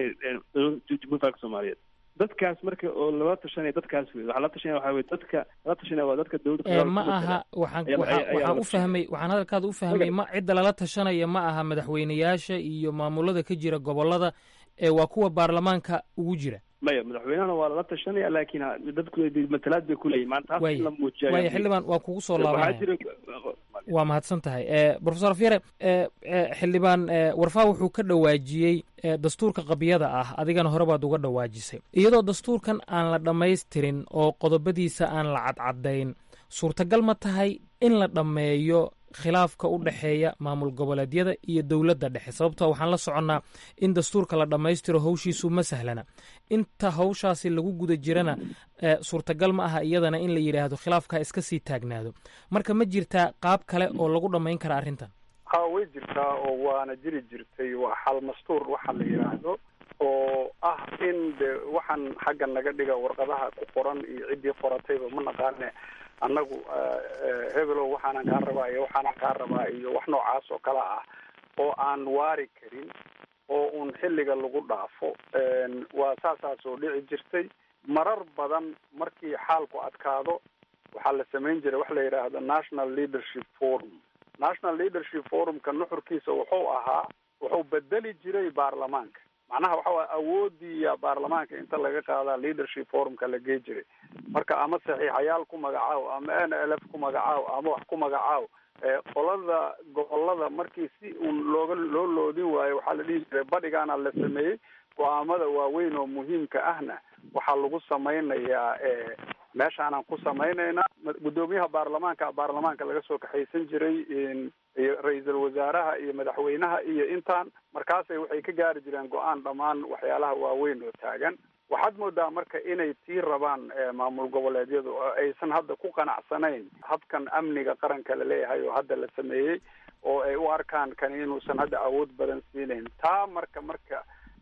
jamhuiyadda federaalka soomaaliyeed dadkaas marka oo lala tashanaya dadkaas wey waxaa la tashanaya waxaa wey dadka lala tashanaya waa dadka dowladda ma aha waxaan waxaan u fahmay waxaan hadalkaada u fahmay ma cidda lala tashanaya ma aha madaxweyneyaasha iyo maamulada ka jira gobolada ee waa kuwa baarlamaanka ugu jira maya madaxweynahana waa lala tashanaya laakiin dadku matalaad bay kuleeyihin maanta taas in la muujiya waaya xildhibaan waa kugu soo laabanaya waa mahadsan tahay profesor afyare xildhibaan warfaa wuxuu ka dhawaajiyey dastuurka qabyada ah adigana hore baad uga dhawaajisay iyadoo dastuurkan aan la dhammaystirin oo qodobadiisa aan la cadcadayn suurtagal ma tahay in la dhammeeyo khilaafka u dhexeeya maamul goboleedyada iyo dowladda dhexe sababtoo waxaan la soconnaa in dastuurka la dhammaystiro howshiisu ma sahlana inta hawshaasi lagu guda jirana suurtagal ma aha iyadana in la yidhaahdo khilaafkaa iska sii taagnaado marka ma jirtaa qaab kale oo lagu dhammayn kara arrintan ha way jirtaa oo waana jiri jirtay waa xal mastuur waxa la yidhaahdo oo ah in de waxaan xagga naga dhiga warqadaha ku qoran iyo ciddii qoratayba ma naqaane annagu hebelow waxaanan kaa rabaa iyo waxaanan kaa rabaa iyo wax noocaas oo kale ah oo aan waari karin oo un xilliga lagu dhaafo waa saasaas oo dhici jirtay marar badan markii xaalku adkaado waxaa la samayn jiray wax la yidhaahdo national leadership forum national leadership forumka nuxurkiisa wuxuu ahaa wuxuu bedeli jiray baarlamaanka macnaha waxa waye awoodiiya baarlamaanka inta laga qaadaa leadership forumka la gey jiray marka ama saxiixayaal ku magacaabo ama n l f ku ku magacaaw ama wax ku magacaaw qolada gobolada markii si uun looga loo loodin waayo waxaa la dhihi jiray badhigaana la sameeyey go-aamada waaweyn oo muhiimka ahna waxaa lagu samaynayaa meeshaanaan ku samaynaynaa guddoomiyaha baarlamaanka baarlamaanka laga soo kaxaysan jiray iyo ra-iisul wasaaraha iyo madaxweynaha iyo intaan markaasay waxay ka gaari jireen go-aan dhammaan waxyaalaha waaweyn oo taagan waxaad moodaa marka inay tii rabaan maamul goboleedyadu oo aysan hadda ku qanacsanayn habkan amniga qaranka la leeyahay oo hadda la sameeyey oo ay u arkaan kani inuusan hadda awood badan siinayn taa marka marka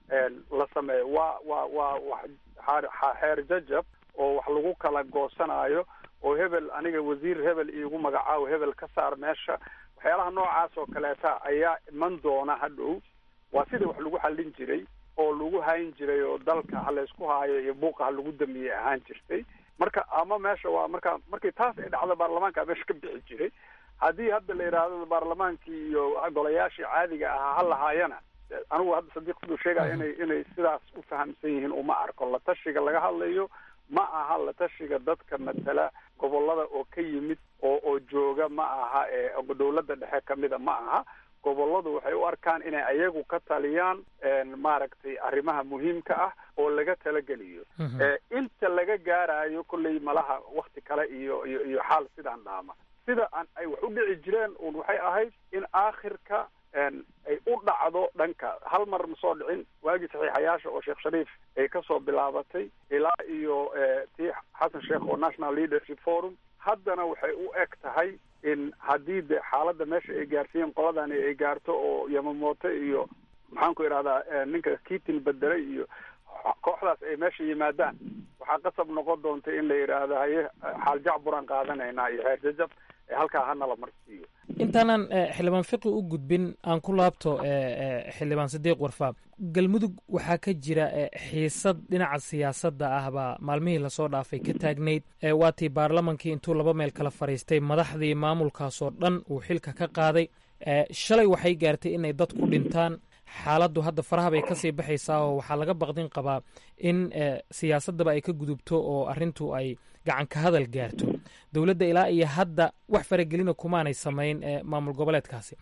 la sameeyo waa waa waa wax xeer jajab oo wax lagu kala goosanaayo oo hebel aniga wasiir hebel iigu magacaawo hebel ka saar meesha waxyaalaha noocaas oo kaleeta ayaa iman doona hadhow waa sidii wax lagu xallin jiray oo lagu hayn jiray oo dalka ha laysku haayo iyo buuqa ha lagu damiyey ahaan jirtay marka ama meesha waa marka markii taas ay dhacdo baarlamaanka meesha ka bixi jiray haddii hadda la yidhaahdo baarlamaankii iyo golayaashii caadiga ahaa ha lahaayana anigu hadda sadiiq siduu sheegaya inay inay sidaas u fahamsan yihiin uma arko la tashiga laga hadlayo ma aha la tashiga dadka matala gobolada oo ka yimid oo oo jooga ma aha ee dawladda dhexe kamida ma aha goboladu waxay u arkaan inay ayagu ka taliyaan maaragtay arrimaha muhiimka ah oo laga talageliyo inta laga gaarayo kolley malaha wakti kale iyo iyo iyo xaal sidaan dhaama sida aan ay wax u dhici jireen un waxay ahayd in aakhirka ay u dhacdo dhanka hal mar ma soo dhicin waagii saxiixayaasha oo sheekh shariif ay kasoo bilaabatay ilaa iyo tii xasan sheekh oo national leadership forum haddana waxay u eg tahay in haddii de xaaladda meesha ay gaarsiiyeen qoladani ay gaarto oo yamamoto iyo maxaan ku idhahdaa ninka kitin bedelay iyo kooxdaas ay meesha yimaadaan waxaa qasab noqon doonta in la yidhaahdo haye xaal jacburaan qaadanaynaa iyo xeer jajab halkaa hana la marsiiyo intaanan xildhibaan fiqi u gudbin aan ku laabto xildhibaan sadiiq warfaab galmudug waxaa ka jira xiisad dhinaca siyaasadda ah baa maalmihii lasoo dhaafay ka taagnayd waatii baarlamankii intuu laba meel kala fadhiistay madaxdii maamulkaasoo dhan uu xilka ka qaaday shalay waxay gaartay inay dad ku dhintaan xaaladdu hadda faraha bay kasii baxaysaa oo waxaa laga baqdin qabaa in siyaasaddaba ay ka gudubto oo arrintu ay gacan ka hadal gaarto dowladda ilaa iyo hadda wax faragelina kumaanay samayn maamul goboleedkaasi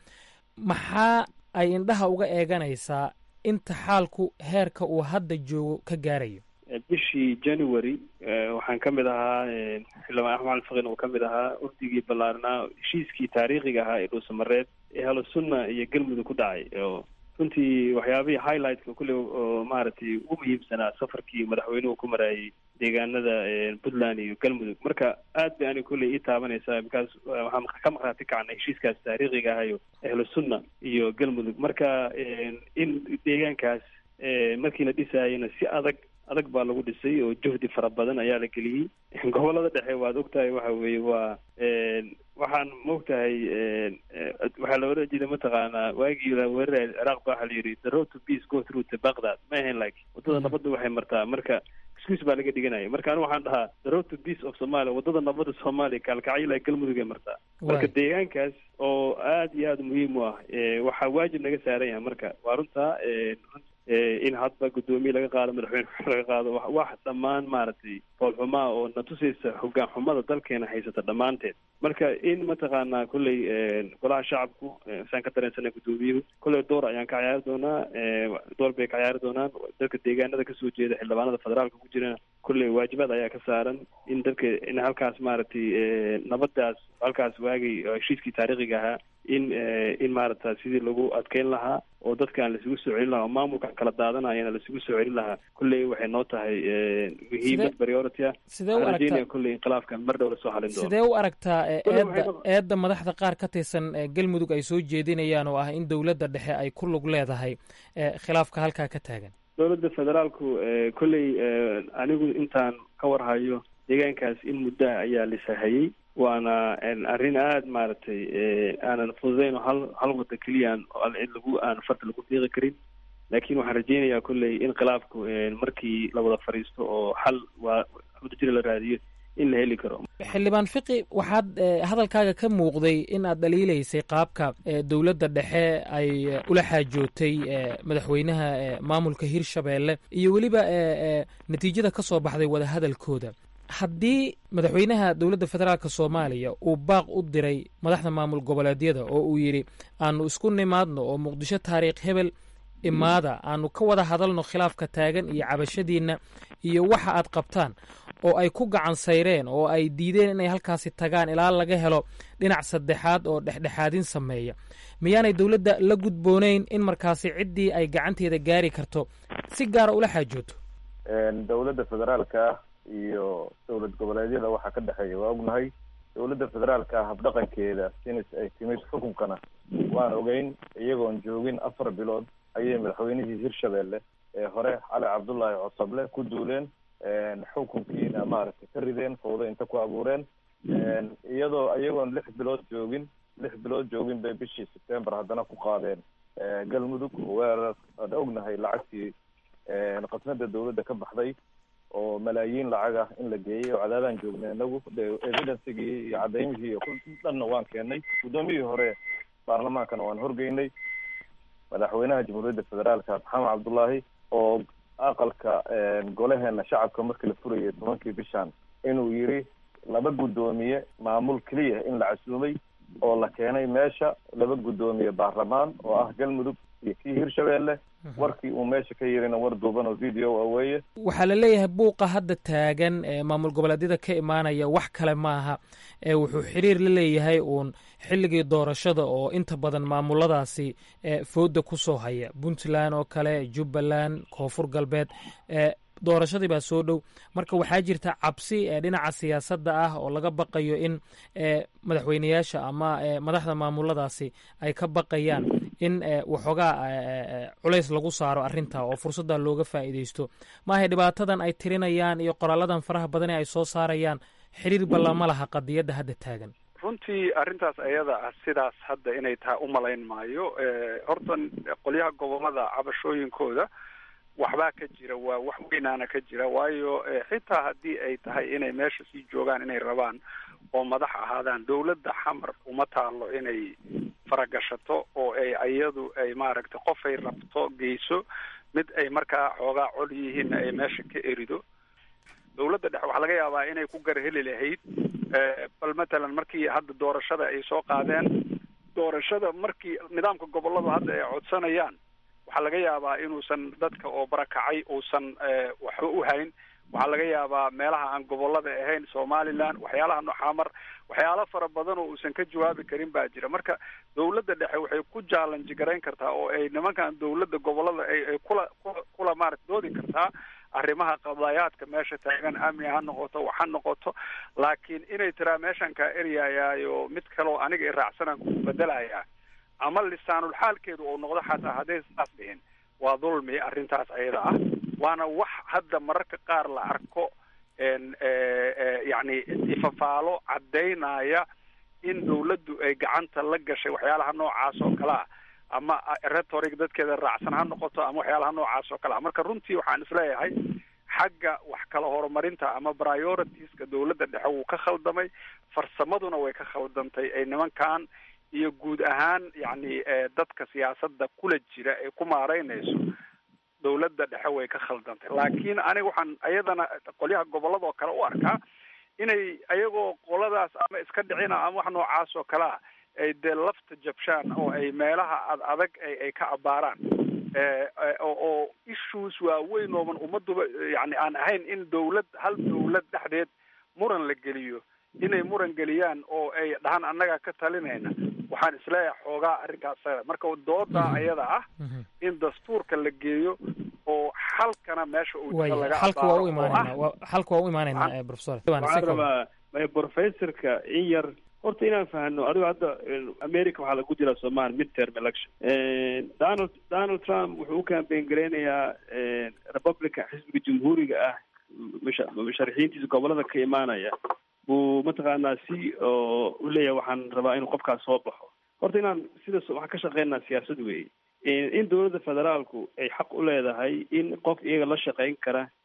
maxaa ay indhaha uga eeganaysaa inta xaalku heerka uu hadda joogo ka gaarayo bishii january waxaan ka mid ahaa xildhibaan axmed cali fakin oo ka mid ahaa urdigii ballaarnaa heshiiskii taariikhiga ahaa ee dhuusamareed ee halosunna iyo galmudug ku dhacay oo runtii waxyaabihii highlightka kulle oo maaragtay ugu muhiimsanaa safarkii madaxweynuhu ku maraayay deegaanada puntland iyo galmudug marka aad bay ani kulley ii taabanaysaa bikaas waxaan ka maqraati kacnay heshiiskaas taariikhiga ahayo ahlu sunna iyo galmudug marka in deegaankaas markii la dhisaayana si adag adag baa lagu dhisay oo juhdi fara badan ayaa la geliyey gobolada dhexe waad ogtahay waxa weeye waa waxaan maogtahay waxaa la oran jiray mataqaanaa waagii la weeraray ciraaq ba waxaa la yidhi the road to peace go through to baghdad ma ahayn like waddada nabadda waxay martaa marka excuse baa laga dhiganaya marka anigu waxaan dhahaa the road to peace of somalia waddada nabadda soomaaliya kaalkacyo ilaa galmudug ay martaa marka deegaankaas oo aad iyo aad muhiim u ah waxaa waajib naga saaran yahay marka waa runtaa in hadba guddoomiye laga qaado madaxweyne laga qaado wax dhammaan maaragtay foolxumaa oo na tusaysa hogaan xumada dalkeena haysata dhammaanteed marka in mataqaanaa kolley golaha shacabku saan ka dareensanay guddoomiyuhu kolley door ayaan ka ciyaari doonaa door bay ka ciyaari doonaan dadka deegaanada kasoo jeeda xildhibaanada federaalka ku jirana kolley waajibaad ayaa ka saaran in dadka in halkaas maaragtay nabadaas halkaas waagay heshiiskii taariikhiga ahaa in in maaragta sidii lagu adkeyn lahaa oo dadkaan laisugu soo celin lahaa oo maamulkan kala daadanayana laisugu soo celin lahaa kolley waxay noo tahay muhiimad priority ah sidee u aragtaa kolley inqilaafkan mar dhow lasoo halin doono sidee u aragtaa eedda eedda madaxda qaar ka tirsan galmudug ay soo jeedinayaan oo ah in dowladda dhexe ay ku lug leedahay khilaafka halkaa ka taagan dowladda federaalku kolley anigu intaan ka warhayo deegaankaas in muddaha ayaa lisahayey waana arrin aada maaragtay aanan fududeyn oo hal hal wadda keliyaan cid lagu aan farta lagu fiiqi karin laakiin waxaan rajeynayaa kolley in khilaafku markii la wada fadhiisto oo xal waa wadajira la raadiyo in la heli karo xildhibaan fiqi waxaad hadalkaaga ka muuqday in aad dhaliilaysay qaabka dowladda dhexe ay ula xaajootay madaxweynaha maamulka hirshabeelle iyo weliba natiijada ka soo baxday wadahadalkooda haddii madaxweynaha dowladda federaalk soomaaliya uu baaq u diray madaxda maamul goboleedyada oo uu yidhi aanu isku nimaadno oo muqdisho taariikh hebel imaada aanu ka wada hadalno khilaafka taagan iyo cabashadiinna iyo waxa aad qabtaan oo ay ku gacan sayreen oo ay diideen inay halkaasi tagaan ilaa laga helo dhinac saddexaad oo dhexdhexaadin sameeya miyaanay dowladda la gudboonayn in markaasi ciddii ay gacanteeda gaari karto si gaara ula xaajooto dowladda federaalka iyo dowlad goboleedyada waxaa ka dhexeeya waa ognahay dowladda federaalka habdhaqankeeda sinis ay timid xukunkana waan ogeyn iyagoon joogin afar bilood ayay madaxweynihii hirshabelle ee hore cali cabdullaahi cosable ku duuleen xukunkiina maaragtay ka rideen fawdo inta ku abuureen iyadoo iyagoon lix bilood joogin lix bilood joogin bay bishii september haddana ku qaadeen galmudug weerar aan ognahay lacagtii qasnada dowladda ka baxday oo malaayiin lacag ah in la geeyey oo cadaadaan joognay inagu evidencigii iyo cadaymihii iyo dhanna waan keenay guddoomiyihii hore baarlamaankana waan horgeynay madaxweynaha jamhuuriyadda federaalka maxamed cabdullaahi oo aqalka golaheena shacabka markii la furayay tobankii bishan inuu yiri laba guddoomiye maamul keliya in la casuumay oo la keenay meesha laba guddoomiye baarlamaan oo ah galmudug iyo kii hirshabelle warkii uu meesha ka yirina war duuban oo video ah weeye waxaa la leeyahay buuqa hadda taagan ee maamul goboleedyada ka imaanaya wax kale maaha ee wuxuu xiriir la leeyahay uun xilligii doorashada oo inta badan maamuladaasi fooda ku soo haya puntland oo kale jubbaland koonfur galbeed doorashadii baa soo dhow marka waxaa jirta cabsi ee dhinaca siyaasadda ah oo laga baqayo in madaxweyneyaasha ama madaxda maamuladaasi ay ka baqayaan in waxoogaa culays lagu saaro arrinta oo fursadda looga faa'iidaysto maahay dhibaatadan ay tirinayaan iyo qoraaladan faraha badan ee ay soo saarayaan xiriir ballama laha qadiyadda hadda taagan runtii arrintaas ayada ah sidaas hadda inay tahay umalayn maayo horta qolyaha gobolada cabashooyinkooda waxbaa ka jira waa wax weynaana ka jira waayo xitaa haddii ay tahay inay meesha sii joogaan inay rabaan oo madax ahaadaan dowladda xamar uma taalo inay faragashato oo ay iyadu ay maaragtay qofay rabto geyso mid ay markaa xoogaa col yihiinna ay meesha ka erido dowladda dhexe waxaa laga yaabaa inay ku garheli lahayd bal matalan markii hadda doorashada ay soo qaadeen doorashada markii nidaamka goboladu hadda ay codsanayaan waxaa laga yaabaa inuusan dadka oo barakacay uusan waxba u hayn waxaa laga yaabaa meelaha aan gobolada ahayn somaliland waxyaalaha noxamar waxyaalo fara badan oo uusan ka jawaabi karin baa jira marka dowladda dhexe waxay ku jaalanji garayn kartaa oo ay nimankan dowladda gobolada ay kula kula kula maarata doodi kartaa arrimaha qadaayaadka meesha taagan amni ha noqoto wax ha noqoto laakiin inay tiraa meeshan kaa eryayaayo mid kaleo aniga i raacsanaan ku bedelayaa ama lisaanul xaalkeedu uu noqdo xataa hadday saas dhihin waa dulmi arrintaas ayada ah waana wax hadda mararka qaar la arko yacni ifafaalo caddaynaya in dawladdu ay gacanta la gashay waxyaalaha noocaas oo kale ah ama rhetoric dadkeeda raacsan ha noqoto ama waxyaalaha noocaas oo kale ah marka runtii waxaan isleeyahay xagga wax kala horumarinta ama prioritiska dawladda dhexe wuu ka khaldamay farsamaduna way ka khaldantay ay nimankan iyo guud ahaan yacni dadka siyaasadda kula jira ee ku maaraynayso dawladda dhexe way ka khaldantay laakiin aniga waxaan ayadana qolyaha gobolada oo kale u arkaa inay ayagoo qoladaas ama iska dhicina ama wax noocaas oo kale ah ay dee lafta jabshaan oo ay meelaha ad adag ay ka abaaraan oo issues waaweyn ooban ummaduba yani aan ahayn in dawlad hal dawlad dhexdeed muran la geliyo inay muran geliyaan oo ay dhahaan annagaa ka talinayna waxaan isleeyahay xoogaa arrinkaas marka dooda ayada ah in dastuurka la geeyo oo xalkana meesha uu jiro laga xalka waa u imaanayna xalka waa u imaanayna professor waxaan rabaa professorka in yar horta inaan fahno adigo hadda america waxaa lagu jiraa somalia mid term election donald donald trump wuxuu u campaign gareynayaa republican xisbiga jamhuuriga ah musha musharaxiintiisa gobolada ka imaanaya buu mataqaanaa si oo u leeyahay waxaan rabaa inuu qofkaas soo baxo horta inaan sidaas waxaan ka shaqeynaa siyaasad weeye in dowladda federaalku ay xaq u leedahay in qof iyaga la shaqeyn kara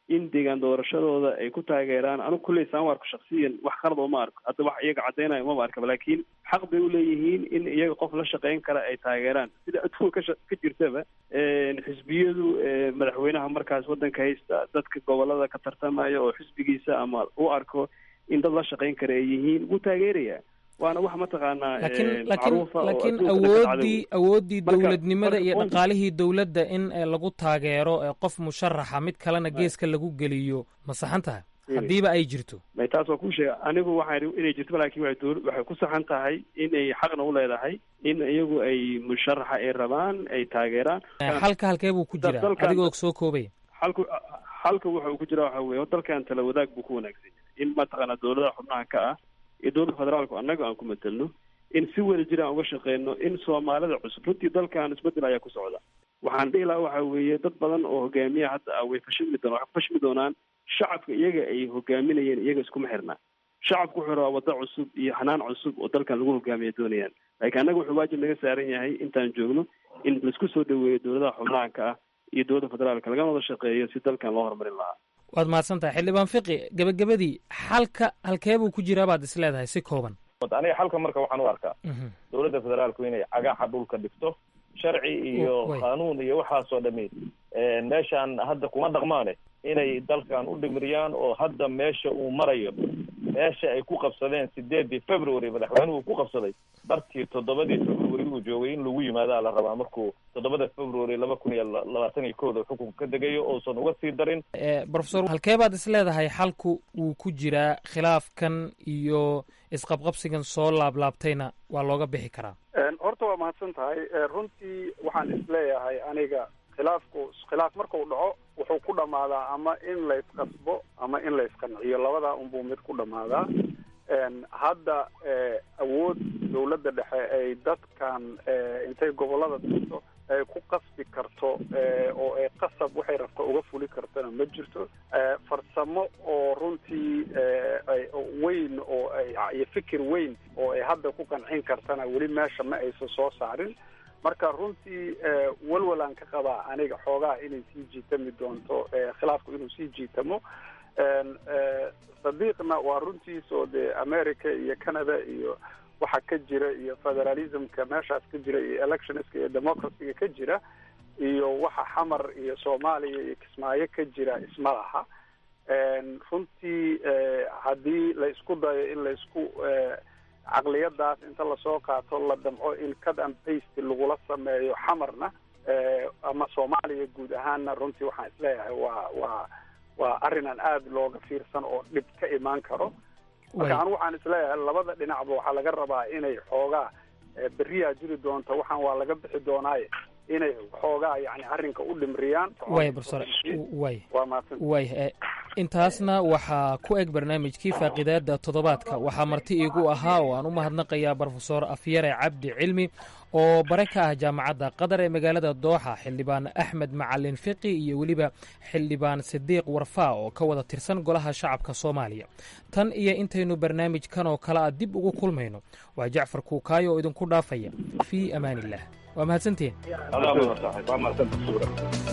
in deegaan doorashadooda ay ku taageeraan anigu kulley saan u arko shaksiyan wax qalad oo ma arko hadda wax iyaga cadeynayo maba arkaba laakiin xaq bay uleeyihiin in iyaga qof la shaqeyn kara ay taageeraan sida adduunka kasha ka jirtaba xisbiyadu madaxweynaha markaas waddanka haysta dadka gobolada ka tartamaya oo xisbigiisa ama u arko in dad la shaqeyn kara ay yihiin wuu taageerayaa waana wax mataqaanaa laakiin laakiin macruufa oo laakiin adduunka ka dhacda awooddii wey. awooddii Marka- dowladnimada iyo marka- dhaqaalihii dowladda in eh, lagu taageero eh, qof musharaxa mid kalena geeska lagu geliyo ma saxan tahay haddiiba ay jirto may taas waa kuu sheega anigu waxaan idhi inay jirto laakiin waxay dool- waxay ku saxan tahay inay xaqna u leedahay in iyagu ay musharaxa ay rabaan ay taageeraan Eh, xalka halkee buu ku Dal- jiraa dalkan- adigoo soo koobaya xalku xalka wuxa uu ku jira waxa weeye dalkan tala wadaag buu ku wanaagsan yahay in mataqaana dowladaha xubnaha ka ah iyo dowladda federaalku annaga aan ku matelno in si wada jir aan uga shaqeyno in soomaalida cusub runtii dalkan isbedel ayaa ku socda waxaan dhihi lahaa waxa weeye dad badan oo hogaamiya hadda ah way fashilmi doonaan waxay ku fashilmi doonaan shacabka iyaga ay hogaaminayeen iyaga iskuma xirna shacabku wuxuu rabaa waddo cusub iyo hanaan cusub oo dalkan lagu hogaamiya doonayaan laakiin annaga wuxuu waajib naga saaran yahay intaan joogno in laisku soo dhaweeyo dowladaha xubnaha ka ah iyo dowladda federaalka lagana wada shaqeeyo si dalkan loo horumarin lahaa waad mahadsan tahay xildhibaan fiqi gebagabadii xalka halkee buu ku jiraa baad is leedahay si kooban aniga xalka marka waxaan u arkaa dowladda federaalku inay cagaxa dhulka dhigto sharci iyo Way. qaanuun iyo waxaasoo dhami eh, meeshaan hadda kuma dhaqmaane inay dalkan u dhimiriyaan oo hadda meesha uu marayo meesha ay ku qabsadeen sideedii february madaxweynuhu ku qabsaday barkii toddobadii february uu joogay in lagu yimaadaa la rabaa markuu toddobada february laba kun iyo la- labaatan iyo kooda xukunka ka degayo uusan uga sii darin Eh, professor halkee baad is leedahay xalku wuu ku jiraa khilaafkan iyo isqabqabsigan soo laablaabtayna waa looga bixi karaa Een, horta waa mahadsan tahay Ee, runtii waxaan isleeyahay aniga khilaafku khilaaf markuu dhaco wuxuu ku dhammaadaa ama in la isqasbo ama in la isqanciyo labadaa unbuu mid ku dhammaadaa Een, hadda ee, awood dowladda dhexe ay dadkan ee, intay gobollada tagto ay ku qasbi karto ee, oo ay qasab waxay rabto uga fuli kartona ma jirto Ee, farsamo oo runtii ee, ay oo weyn oo ay iyo fikir weyn oo ay hadda ku qancin kartana weli meesha ma aysan soo saarin marka runtii ee, walwalaan ka qabaa aniga xoogaa inay sii jiitami doonto ee, khilaafku inuu sii jiitamo Een, ee, sadiiqna waa runtiis oo dee america iyo canada iyo waxa ka jira iyo federalismka meeshaas ka jira iyo electionska iyo democracyga ka jira iyo waxa xamar iyo soomaaliya iyo kismaayo ka jira isma laha Een, runtii ee, haddii la isku dayo in la isku ee, caqliyadaas inta lasoo qaato la damco in cut and paste lagula sameeyo xamarna ee, ama soomaaliya guud ahaanna runtii waxaan isleeyahay waa waa waa arrin aan aada looga fiirsan oo dhib ka imaan karo marka Way. anigu waxaan isleeyahay labada dhinacba waxaa laga rabaa inay xoogaa ee, beriyaa jiri doonta waxaan waa laga bixi doonaaye inay xoogaa yani arrinka u dhimriyaan way professor way waa mahadsan way eh, intaasna waxaa ku eg barnaamijkii faaqidaada toddobaadka waxaa marti iigu ahaa oo aan u mahadnaqayaa brofesor afyare cabdi cilmi oo bare ka ah jaamacadda qatar ee magaalada dooxa xildhibaan axmed macalin fiqi iyo weliba xildhibaan sidiiq warfaa oo ka wada tirsan golaha shacabka soomaaliya tan iyo intaynu barnaamijkan oo kale a dib ugu kulmayno waa jacfar kuukaayo oo idinku dhaafaya fii amaaniillah waa mahadsantihiin adaa mudan tahay waa mahadsanta suura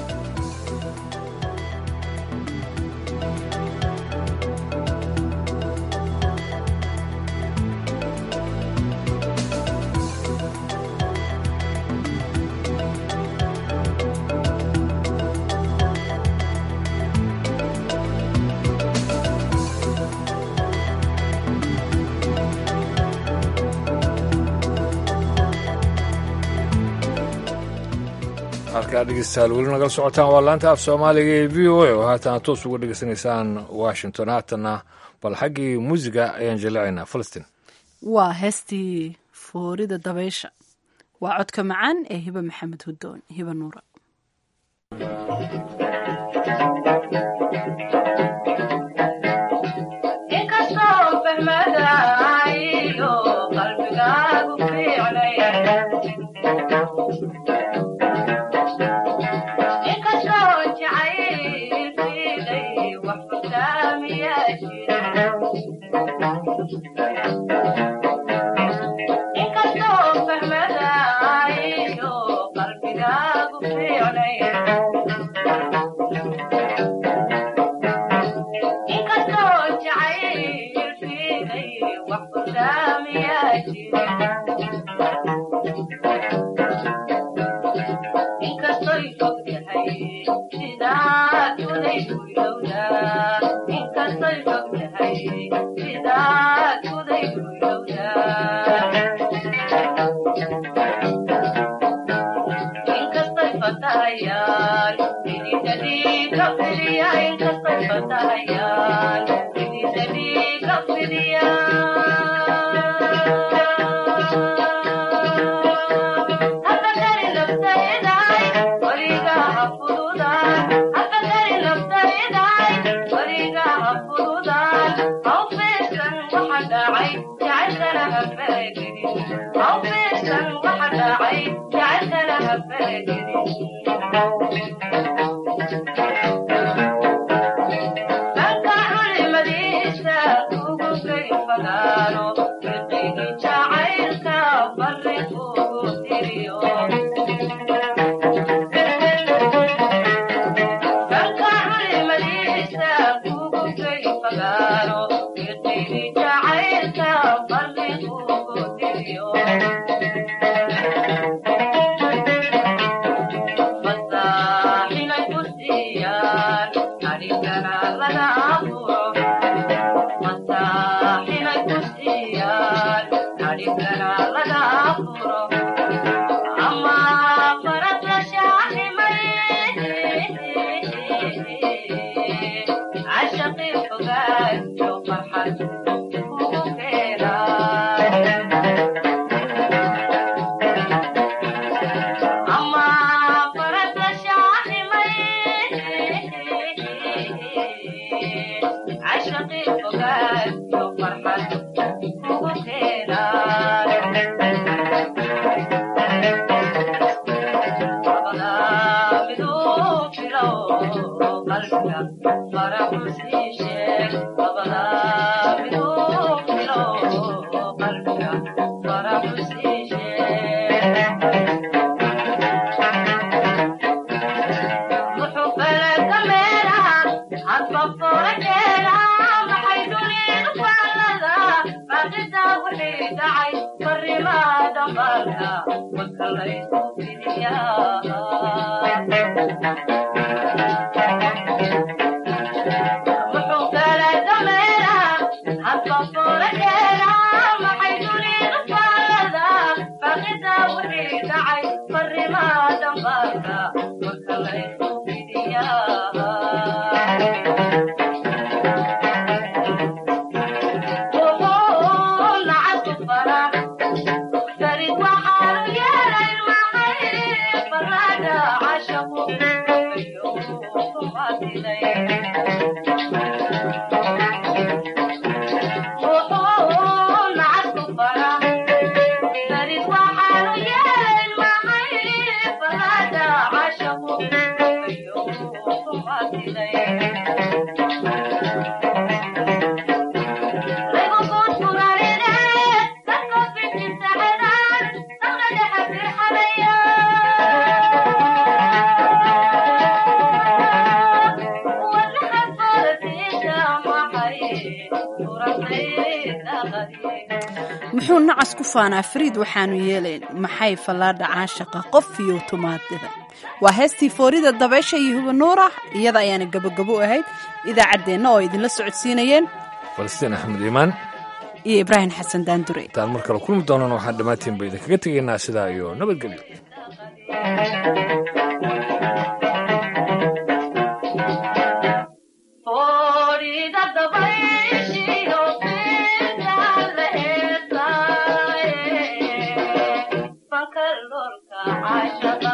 halkaa dhegeystayaal weli nagala socotaan waa laanta af soomaaliga ee v o a oo haatan aad toos uga dhegeysanaysaan washington haatanna bal xaggii muusiga ayaan jaleecaynaa falastiin waa heestii foorida dabaysha waa codka macaan ee hibe maxamed hudoon hibe nuura inkastoo fahmadaayo qalbigaagu fiicnaya inkastoo jacaylkiiday wax fasaamiyaa jira inkastoo fahmadaayo qalbigaagu fiicnaya muxuu nacas ku faanaa fariid waxaanu yeelayn maxay fallaadha caashaqa qof iyo tumaadida waa heestii foorida dabeesha iyo huba nuurah iyada ayaana gabogabo ahayd idaacaddeenna oo idinla socodsiinayeen falastiin axmed iimaan iyo ibraahim xasan daandure intaan mar kale kulmi doonana waxaan dhammaantiinba idinkaga tegaynaa sidaa iyo nabadgelyo Shut